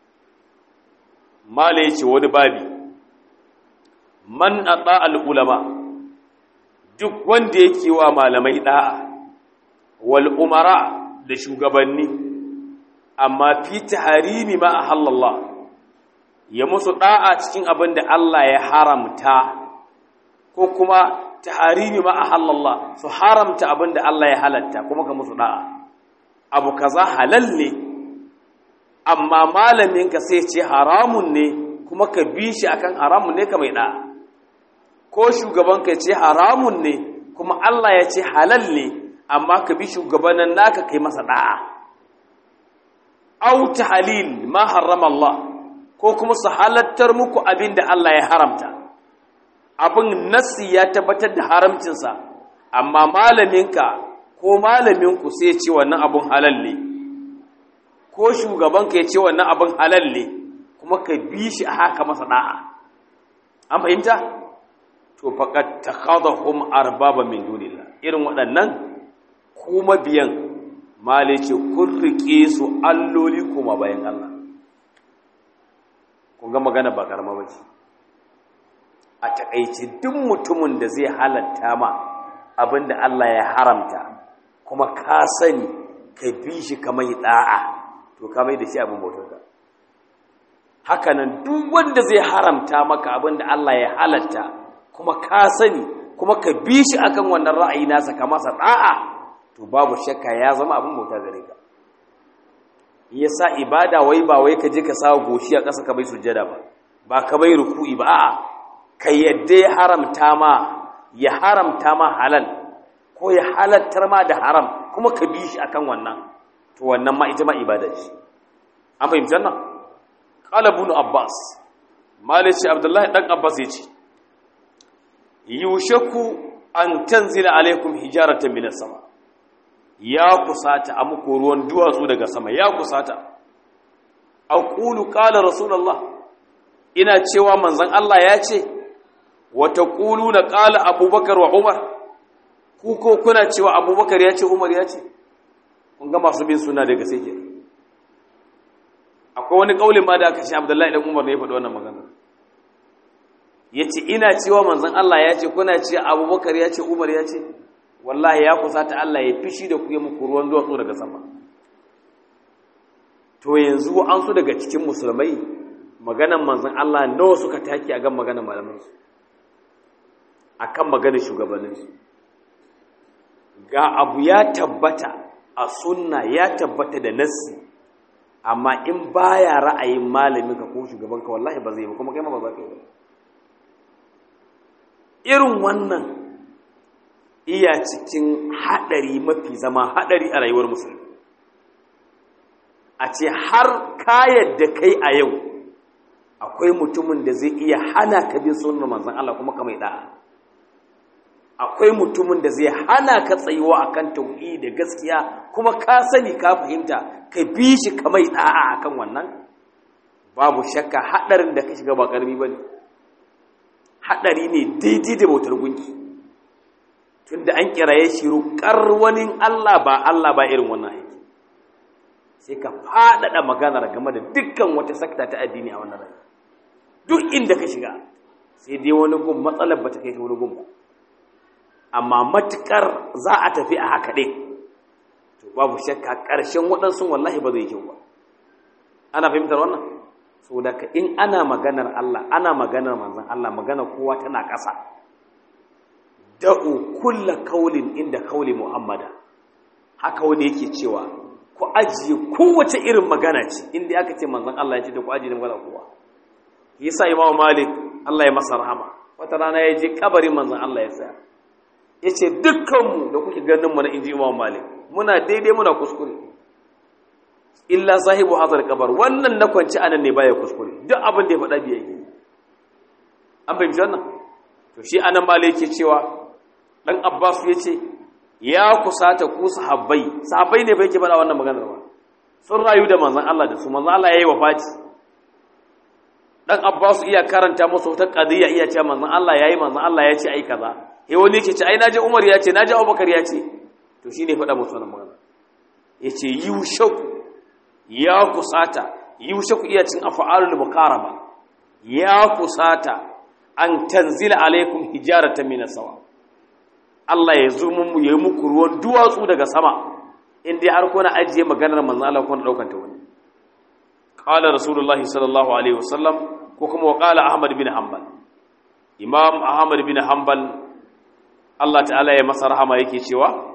mala yace wani babi man ata al ulama duk wanda yake wa malamai da'a wal umara da shugabanni amma fi tahrimi ma ahallallah ya musu da'a cikin abin da Allah ya haramta ko kuma tahrimi ma ahallallah su haramta abin da Allah ya halatta kuma ka musu da'a abu kaza halal ne amma malaminka sai ce haramun ne kuma ka bi shi akan haramun ne ka mai da'a ko shugabanka ce haramun ne kuma Allah ya ce halal ne amma ka bi shugabanin naka kai masa da'a au tahlil ma harrama Allah ko kuma su halattar muku abin da Allah ya haramta abin nassi ya tabbatar da haramcinsa amma malaminka ko malaminku sai ce wannan abin halal ne ko shugabanka ya ce wannan abin halal ne kuma ka bi shi a haka masa da'a an fahimta to faqad takhadhahum arbaba min dunillah irin waɗannan kuma biyan male ce kun rike su alloli kuma bayan Allah kun ga magana ba karama ba ce a takaice duk mutumin da zai halatta ma abinda Allah ya haramta kuma ka sani ka bi shi ka mai da'a to ka mai da shi abin bautar hakanan duk wanda zai haramta maka abinda Allah ya halatta kuma ka sani kuma ka bi shi akan wannan ra'ayi nasa ka masa da'a to babu shakka ya zama abin bauta gare ka yasa ibada wai ba wai ka je ka sawo goshi a ƙasa ka bai sujjada ba ba ka bai ruku'i ba a'a ka yadda ya haramta ma ya haramta ma halal ko ya halattar ma da haram kuma ka bi shi akan wannan to wannan ma ita ma ibada ce an fahimci wannan qala ibn abbas malishi abdullahi dan abbas yace yushaku an tanzila alaikum hijaratan minas sama ya kusata a muku ruwan duwatsu daga sama ya kusata aqulu qala rasulullah ina cewa manzon Allah ya ce wa taquluna qala abubakar wa umar ku ko kuna cewa abubakar ya ce umar ya ce kun ga masu bin suna daga sai ke akwai wani kaulin ma da aka ce abdullahi dan umar ne ya faɗi wannan magana yace ina cewa manzon Allah ya ce kuna cewa abubakar ya ce umar ya ce wallahi ya kusata Allah ya fishi da ku ya muku ruwan duwatsu daga sama to yanzu an su daga cikin musulmai maganan manzon Allah nawa suka take a gan maganan malamansu akan maganar shugabanninsu ga abu ya tabbata a sunna ya tabbata da nassi amma in baya ra'ayin malamin ka ko shugaban ka wallahi ba zai ba kuma kai ma ba za ka yi ba irin wannan iya cikin hadari mafi zama hadari a rayuwar musulmi a ce har ka yadda kai a yau akwai mutumin da zai iya hana ka bin sunnar manzon Allah kuma ka mai da'a akwai mutumin da zai hana ka tsayuwa akan tauhidi da gaskiya kuma ka sani ka fahimta ka bi shi ka mai da'a akan wannan babu shakka hadarin da ka shiga ba karami bane hadari ne daidai da bautar gunki tunda an kiraye shi ruƙar wani Allah ba Allah ba irin wannan aiki sai ka faɗaɗa maganar game da dukkan wata sakta ta addini a wannan rayuwa duk inda ka shiga sai dai wani gun matsalar ba ta kai ta wani gun ba amma matukar za a tafi a haka ɗin to babu shakka ƙarshen waɗansu wallahi ba zai kyau ba ana fahimtar wannan saboda ka in ana maganar Allah ana maganar manzon Allah magana kowa tana ƙasa da'u kulla kaulin inda kauli muhammada haka wani yake cewa ku ajiye kowace irin magana ce inda aka ce manzon Allah ya ce da ku ajiye magana kowa yasa imamu malik Allah ya masa rahama wata rana ya je kabarin manzon Allah ya tsaya ya ce dukkanmu da kuke ganin mu na inji imam malik muna daidai muna kuskure illa sahibu hazar kabar wannan na kwanci anan ne baya kuskure duk abin da ya faɗa biya yi an fahimci wannan to shi anan malik yake cewa dan abbas ya ce ya kusata ku sahabbai sahabbai ne bai ke faɗa wannan maganar ba sun rayu da manzon Allah da su manzon Allah yayi wafati dan abbas iya karanta musu wata qadiya iya cewa manzon Allah yayi manzon Allah ya ce ai kaza he wani yake ce ai naji Umar ya ce naji Abubakar ya ce to shine faɗa musu wannan magana yace yushaku ya kusata yushaku iya cin af'alul muqaraba ya kusata an tanzila alaikum hijaratan min sawa Allah ya zo mun yayi muku ruwan duwatsu daga sama in dai har kuna ajiye maganar manzon Allah kuna daukar ta wani qala rasulullahi sallallahu alaihi wasallam ko kuma wa qala ahmad bin hanbal imam ahmad bin hanbal Allah ta'ala ya masa rahama yake cewa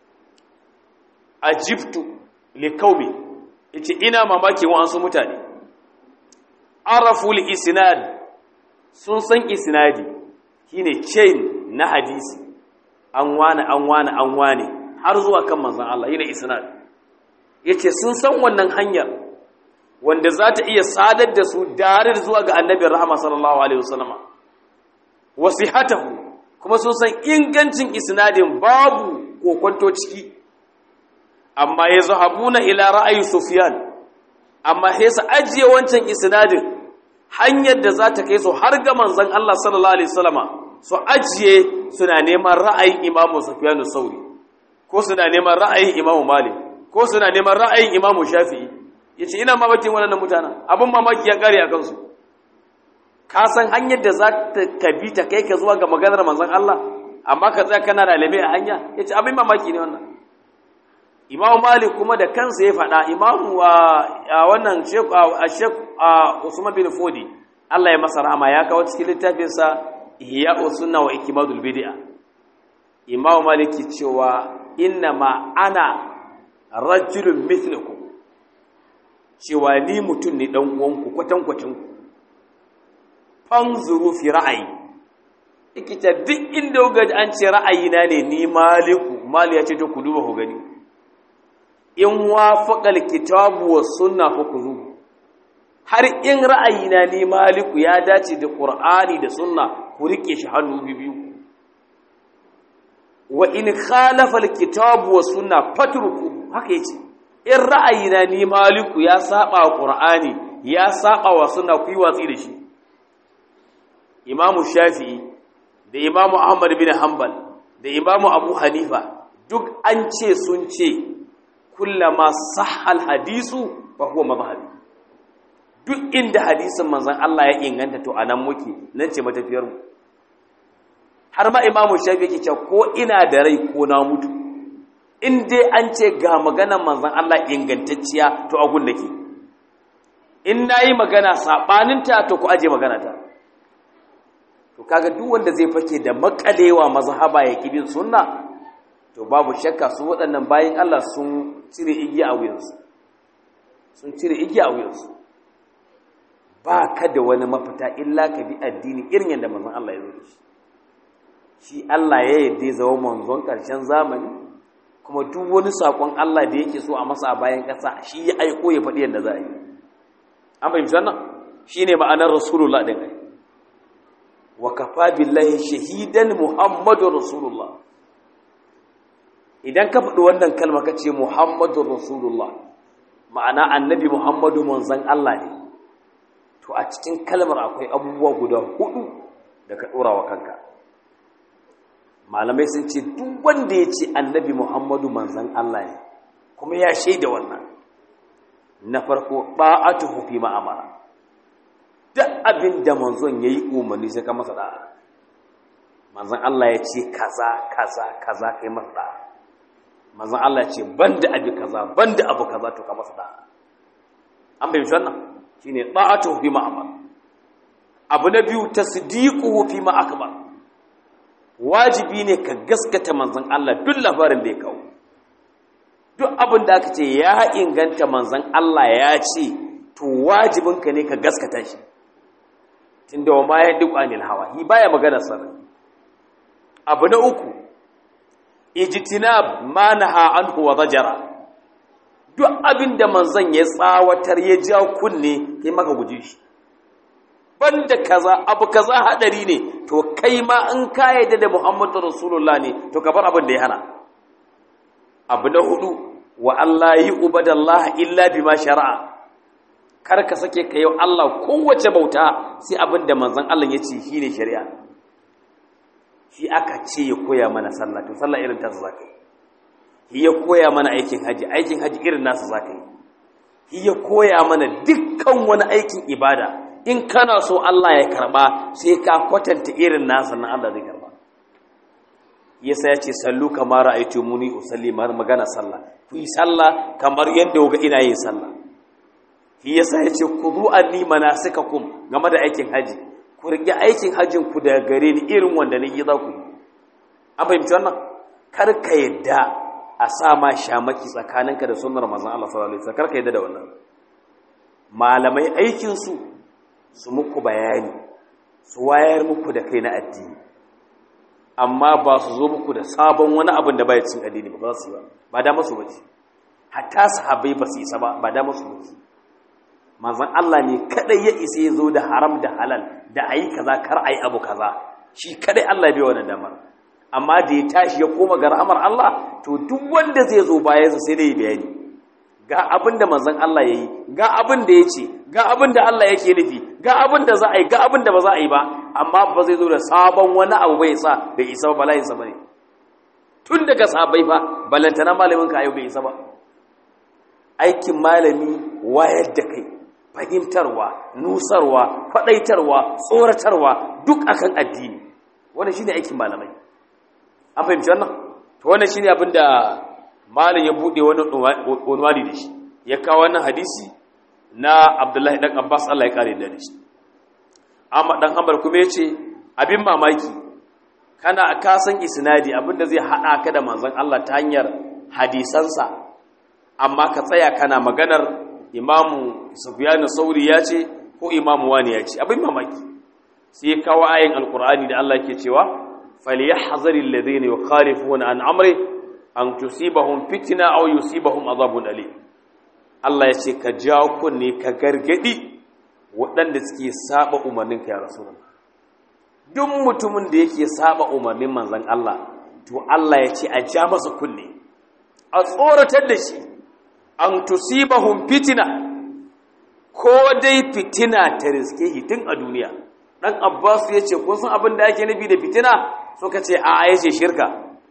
ajibtu liqaumi yace ina mamaki wa ansu mutane arafu al-isnad sun san isnadi shine chain na hadisi an wane an wane an wane har zuwa kan manzon Allah yana isnad yace sun san wannan hanyar wanda za ta iya sadar da su darir zuwa ga annabin rahama sallallahu alaihi wasallama wasihatahu kuma sun san ingancin isnadin babu kokonto ciki amma ya zahabuna ila ra'ayi sufyan amma sai su ajiye wancan isnadin hanyar da za ta kai su har ga manzon Allah sallallahu alaihi wasallama su ajiye suna neman ra'ayin imamu sufyan sauri ko suna neman ra'ayin imamu malik ko suna neman ra'ayin imamu shafi'i yace ina mamakin wannan mutanen abin mamaki ya kare a kansu ka san hanyar da za ta kabi ta kai ka zuwa ga maganar manzon Allah amma ka tsaya kana ralame a hanya yace abin mamaki ne wannan Imam Malik kuma da kansa ya faɗa Imam wannan Sheikh Sheikh Usman bin Fodi Allah ya masa rahama ya kawo cikin littafin sa Ihya Sunna wa Ikmadul Bid'a Imam Malik cewa inna ma ana rajulun mithlukum cewa ni mutum ne dan uwanku kwatankwacin ku fanzuru fi ra'ayi ikita duk inda ga an ce ra'ayina ne ni maliku mali ya ce to ku duba ku gani in wafaqal kitabu was sunna fa kuzu har in ra'ayina ni maliku ya dace da qur'ani da sunna ku rike shi hannu biyu wa in khalafa alkitabu wa sunna fatruku haka yace in ra'ayina ni maliku ya saba wa qur'ani ya saba wa sunna ku yi watsi da shi imamu shafi'i da imamu ahmad bin hanbal da imamu abu hanifa duk an ce sun ce kullama sahal hadisu fa huwa madhhabi duk inda hadisin manzon Allah ya inganta to anan muke nan ce matafiyar mu har ma imamu shafi yake cewa ko ina da rai ko na mutu in dai an ce ga maganar manzon Allah ingantacciya to agun nake in nayi magana sabanin ta to ku aje magana ta to kaga duk wanda zai fake da makalewa mazhaba ya kibin sunna to babu shakka su waɗannan bayin Allah sun cire igiya a wuyansu sun cire igiya a wuyansu ba ka da wani mafita illa ka bi addini irin yadda manzon Allah ya zo da shi shi Allah ya yarda zama manzon ƙarshen zamani kuma duk wani saƙon Allah da yake so a masa a bayan ƙasa shi ya aiko ya faɗi yadda za a yi an fahimci wannan shi ne ma'anar rasulullah ɗin ai wa kafa billahi shahidan muhammadu rasulullah idan ka faɗi wannan kalma ka ce muhammadu rasulullah ma'ana annabi muhammadu manzon Allah ne to a cikin kalmar akwai abubuwa guda hudu da ka ɗora wa kanka malamai sun ce duk wanda ya ce annabi muhammadu manzan Allah ne kuma ya shaida wannan na farko ba'atuhu fi ma'amara duk abin da manzon ya yi umarni sai ka masa da'a manzan Allah ya ce kaza kaza kaza kai masa da'a manzan Allah ya ce banda abi kaza banda abu kaza to ka masa da'a an bai wannan shine ba'atuhu fi ma'amara abu na biyu tasdiquhu fi ma akbar wajibi ne ka gaskata manzon Allah duk labarin da ya kawo duk abin da aka ce ya inganta manzon Allah ya ce to wajibinka ne ka gaskata shi tunda wa ma ya duk anil hawa hi baya magana sarri abu na uku ijtinab ma naha anhu wa zajara duk abin da manzon ya tsawatar ya ja kunne kai maka guje shi banda kaza abu kaza hadari ne to kai ma in ka yadda da Muhammadu Rasulullah ne to ka bar abin da ya hana abu na hudu wa Allah yi ubadallah illa bima shari'a kar ka sake ka yau Allah kowace bauta sai abin da manzon Allah ya ce shine shari'a shi aka ce ya koya mana sallah to sallah irin ta zaka yi ya koya mana aikin haji aikin haji irin nasu zaka yi ya koya mana dukkan wani aikin ibada in kana so Allah ya karba sai ka kwatanta irin nasa na Allah zai karba yasa ya ce sallu kamar ra'aytu muni usalli mar magana sallah ku yi sallah kamar yadda ga ina yin sallah shi yasa ya ce ku zu anni manasikakum game da aikin haji ku rike aikin hajin ku daga gare ni irin wanda ni za ku yi an fahimci wannan kar ka yadda a sa ma shamaki tsakaninka da sunnar manzon Allah sallallahu alaihi wasallam kar ka yadda da wannan malamai aikin su su muku bayani su wayar muku da kai na addini amma ba su zo muku da sabon wani abin da bai cin addini ba za su yi ba ba da masu bace hatta sahabbai ba su isa ba ba da masu bace manzon Allah ne kadai ya isa ya zo da haram da halal da ayi kaza kar ayi abu kaza shi kadai Allah bai wannan damar amma da ya tashi ya koma ga rahmar Allah to duk wanda zai zo bayansa sai dai bayani ga abin da manzon Allah ya yi ga abin da ya ce ga abin da Allah yake nufi ga abin da za a yi ga abin da ba za a yi ba amma ba zai zo da sabon wani abu bai sa bai isa ba bala'insa ba ne tun daga sabai fa balantana malamin ka yau bai isa ba aikin malami wayar da kai fahimtarwa nusarwa faɗaitarwa tsoratarwa duk akan addini wannan shine aikin malamai an fahimci wannan to wannan shine abin da malin ya bude wani unwani da shi ya kawo wannan hadisi na abdullahi dan abbas allah ya kare da shi amma dan hanbal kuma ya ce abin mamaki kana ka san isnadi abinda zai hada ka da manzon allah ta hanyar hadisansa amma ka tsaya kana maganar imamu sufyanu sauri ya ce ko imamu wani ya ce abin mamaki sai ya kawo ayin alkur'ani da allah ke cewa falyahzari alladhina yukhalifuna an amri an tusibahum fitna aw yusibahum azabun alim Allah ya ce ka jawo kunne ka gargadi waɗanda suke saba umarnin ka ya rasulullah duk mutumin da yake saba umarnin manzon Allah to Allah ya ce a ja masa kunne a tsoratar da shi an tusibahum fitina ko dai fitina ta riske shi tun a duniya dan Abbas ya ce kun san abin da ake nufi da fitina suka ce a ya ce shirka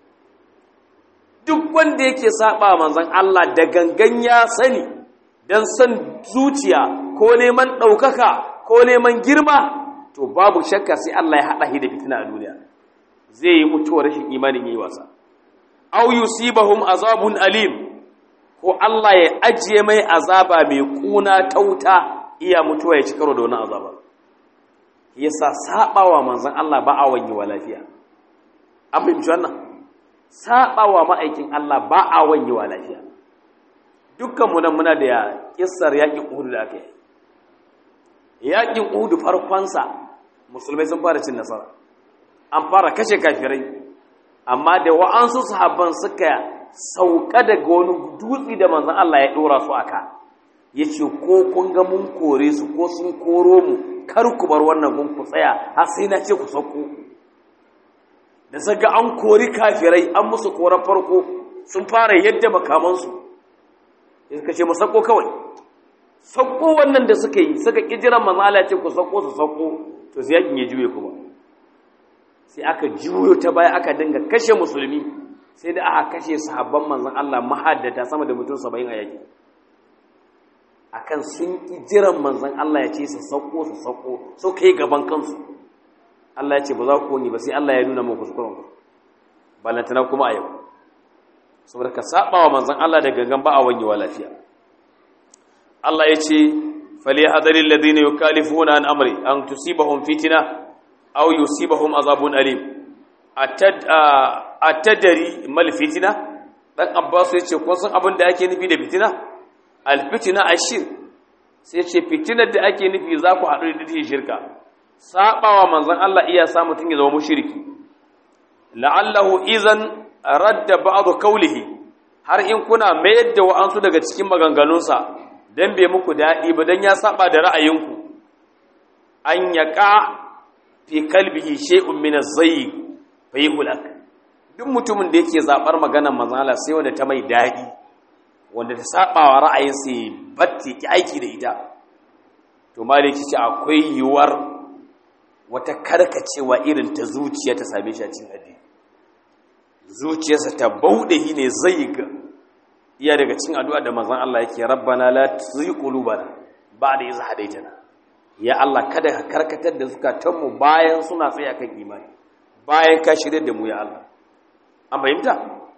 duk wanda yake saba manzon Allah da gangan ya sani dan san zuciya ko neman ɗaukaka ko neman girma to babu shakka sai Allah ya haɗa shi da fitina a duniya zai yi mutuwar rashin imanin yi wasa aw yusibahum azabun alim ko Allah ya ajiye mai azaba mai kuna tauta iya mutuwa ya ci karo da wani azaba yasa sabawa manzon Allah ba a wanye wa lafiya an fahimci wannan sabawa ma'aikin Allah ba a wanye wa lafiya dukkan mu nan muna da kissar yaƙin Uhud da aka yi yaƙin Uhud farkonsa musulmai sun fara cin nasara an fara kashe kafirai amma da wa'ansu sahabban suka sauka daga wani dutse da manzon Allah ya dora su aka yace ko kun ga mun kore su ko sun koro mu kar ku bar wannan gun ku tsaya har sai na ce ku sauko da zaga an kori kafirai an musu koran farko sun fara yadda makamansu suka ce mu sauko kawai sauko wannan da suka yi suka kijiran manzon Allah ya ce ku sauko su sauko to sai yakin ya juye kuma sai aka juyo ta baya aka dinga kashe musulmi sai da aka kashe sahabban manzon Allah mahaddata sama da mutum 70 a yaki akan sun ki jiran manzon Allah ya ce su sauko su sauko so kai gaban kansu Allah ya ce ba za ku ni ba sai Allah ya nuna muku kuskuren ku balantana kuma a yau saboda ka saba wa manzon Allah da gangan ba a wanyewa lafiya Allah ya ce فليحذر الذين يكالفون عن امري ان تصيبهم فتنه او يصيبهم عذاب اليم اتد اتدري ما الفتنه dan Abbas ya ce kun san abin da ake nufi da fitina alfitina ashir sai ce fitinar da ake nufi za ku haɗu da take shirka sabawa manzon Allah iya sa mutun ya zama mushriki la'allahu idan radda ba'd qawlihi har in kuna mayar da wa'ansu daga cikin maganganunsa dan bai muku daɗi ba dan ya saba da ra'ayinku an yaqa fi kalbihi shay'un min az-zayg fa yuhlak duk mutumin da yake zabar maganar manzon Allah sai wanda ta mai daɗi wanda ta saba wa ra'ayinsa batti ki aiki da ita to maliki ce akwai yiwuwar wata karkacewa irin ta zuciya ta same shi a cikin addini zuciyarsa ta bauɗe shi ne zai ga iya daga cikin addu'a da manzon Allah yake rabbana la tuzigh qulubana ba'da idh hadaytana ya Allah kada ka karkatar da zukatanmu bayan suna tsaye akan imani bayan ka shirye da mu ya Allah an fahimta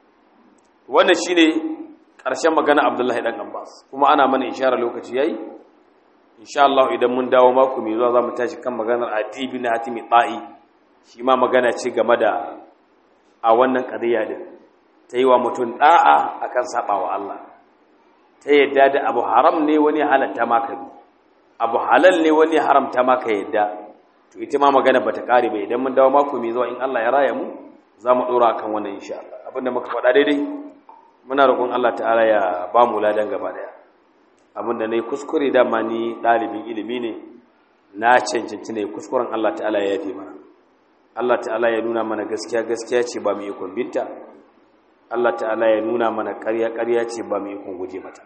wannan shine ƙarshen magana Abdullahi dan Abbas kuma ana mana isharar lokaci yayi insha Allah idan mun dawo mako mai zuwa zamu tashi kan maganar Ati bin Hatimi Ta'i shi ma magana ce game da a wannan qadiya din ta yi wa mutum da'a akan sabawa Allah ta yadda da abu haram ne wani halatta maka bi abu halal ne wani haramta maka yadda to ita ma magana bata kare ba idan mun dawo mako mai zuwa in Allah ya raya mu za mu dora kan wannan insha Allah abinda muka faɗa daidai muna roƙon Allah ta'ala ya ba mu ladan gaba daya abinda nayi kuskure dama ni ɗalibin ilimi ne na cancanci ne kuskuren Allah ta'ala ya yafe mana Allah ta'ala ya nuna mana gaskiya gaskiya ce ba mu ikon binta Allah ta'ala ya nuna mana ƙarya ƙarya ce ba mu ikon guje mata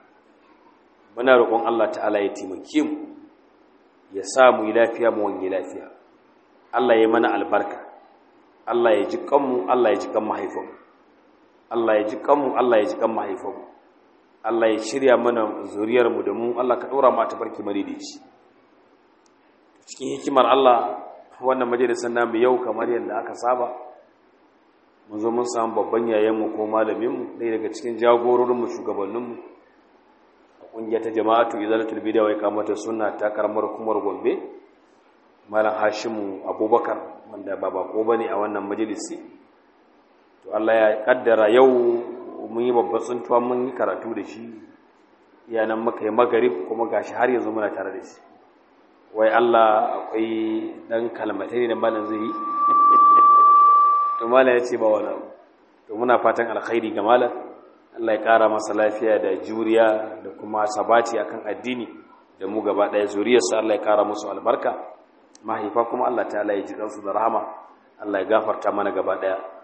muna roƙon Allah ta'ala ya taimake mu ya sa mu yi lafiya mu wani lafiya Allah ya mana albarka Allah ya ji kanmu Allah ya ji kan mahaifinmu Allah ya ji kanmu Allah ya ji kan mahaifinmu Allah ya shirya mana zuriyarmu da mu Allah ka ɗora mu a tafarki maridici cikin hikimar Allah wannan majalisar namu yau kamar yadda aka saba mun zo mun samu babban yayanmu ko malaminmu ɗaya daga cikin jagororinmu shugabanninmu a ƙungiyar ta jama'atu izalatul bid'a wa iqamatu sunna ta karamar hukumar Gombe malam Hashimu Abubakar wanda ba bako bane a wannan majalisi to Allah ya kaddara yau mun yi babban tsuntuwa mun yi karatu da shi yanan muka yi magarib kuma gashi har yanzu muna tare da shi wai Allah akwai dan kalmatai da malam zai yi to malam ya ce ba wani abu to muna fatan alkhairi ga malam Allah ya kara masa lafiya da juriya da kuma sabati akan addini da mu gaba daya zuriyarsa Allah ya kara musu albarka mahaifa kuma Allah ta'ala ya ji kansu da rahama Allah ya gafarta mana gaba daya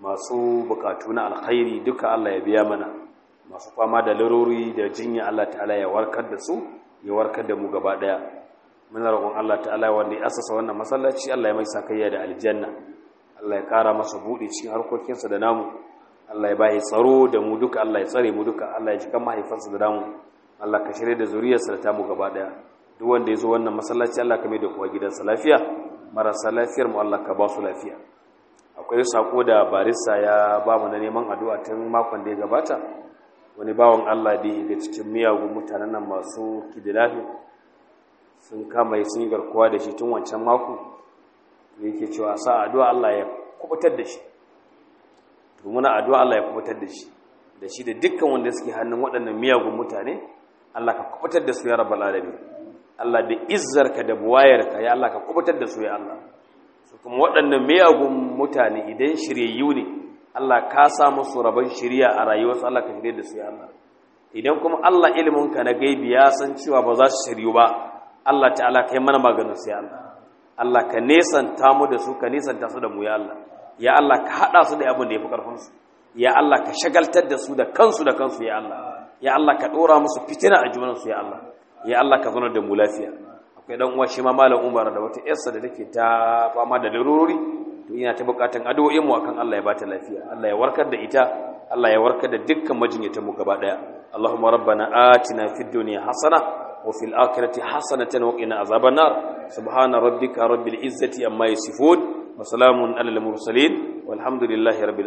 masu bukatu na alkhairi duka Allah ya biya mana masu fama da larori da jinya Allah ta'ala ya warkar da su ya warkar da mu gaba daya muna roƙon Allah ta'ala wanda ya asasa wannan masallaci Allah ya mai sakayya da aljanna Allah ya kara masa buɗe cikin harkokinsa da namu Allah ya bayi tsaro da mu duka Allah ya tsare mu duka Allah ya ji kan mahaifansa da namu Allah ka shirye da zuriyarsa da tamu gaba daya duk wanda ya zo wannan masallaci Allah ka mai da kowa gidansa lafiya marasa lafiyar mu Allah ka ba su lafiya akwai sako da barista ya ba mu na neman addu'a tun makon da ya gabata wani bawan Allah da ya cikin miyagun mutanen nan masu kidnapping sun kama sun yi garkuwa da shi tun wancan mako da yake cewa sa addu'a Allah ya kubutar da shi domin addu'a Allah ya kubutar da shi da shi da dukkan wanda suke hannun waɗannan miyagun mutane Allah ka kubutar da su ya rabbal alamin Allah da izzarka da buwayarka ya Allah ka kubutar da su ya Allah su kuma waɗannan miyagun mutane idan shiryayyu ne Allah ka sa musu rabon shirya a rayuwarsu Allah ka shirye da su ya Allah idan kuma Allah iliminka na gaibi ya san cewa ba za su shiryu ba Allah ta'ala kai mana maganin su ya Allah Allah ka nesanta mu da su ka nesanta su da mu ya Allah ya Allah ka hada su da abin da yafi karfin su ya Allah ka shagaltar da su da kansu da kansu ya Allah ya Allah ka dora musu fitina a junan su ya Allah ya Allah ka zauna da mu lafiya akwai dan uwa shi ma malam Umar da wata yarsa da take ta fama da larurori to ina ta bukatun addu'o'in mu akan Allah ya bata lafiya Allah ya warkar da ita Allah ya warkar da dukkan majinyatan mu gaba daya Allahumma rabbana atina fid dunya hasana وفي الآخرة حسنة وقنا عذاب النار سبحان ربك رب العزة أما يصفون وسلام على المرسلين والحمد لله رب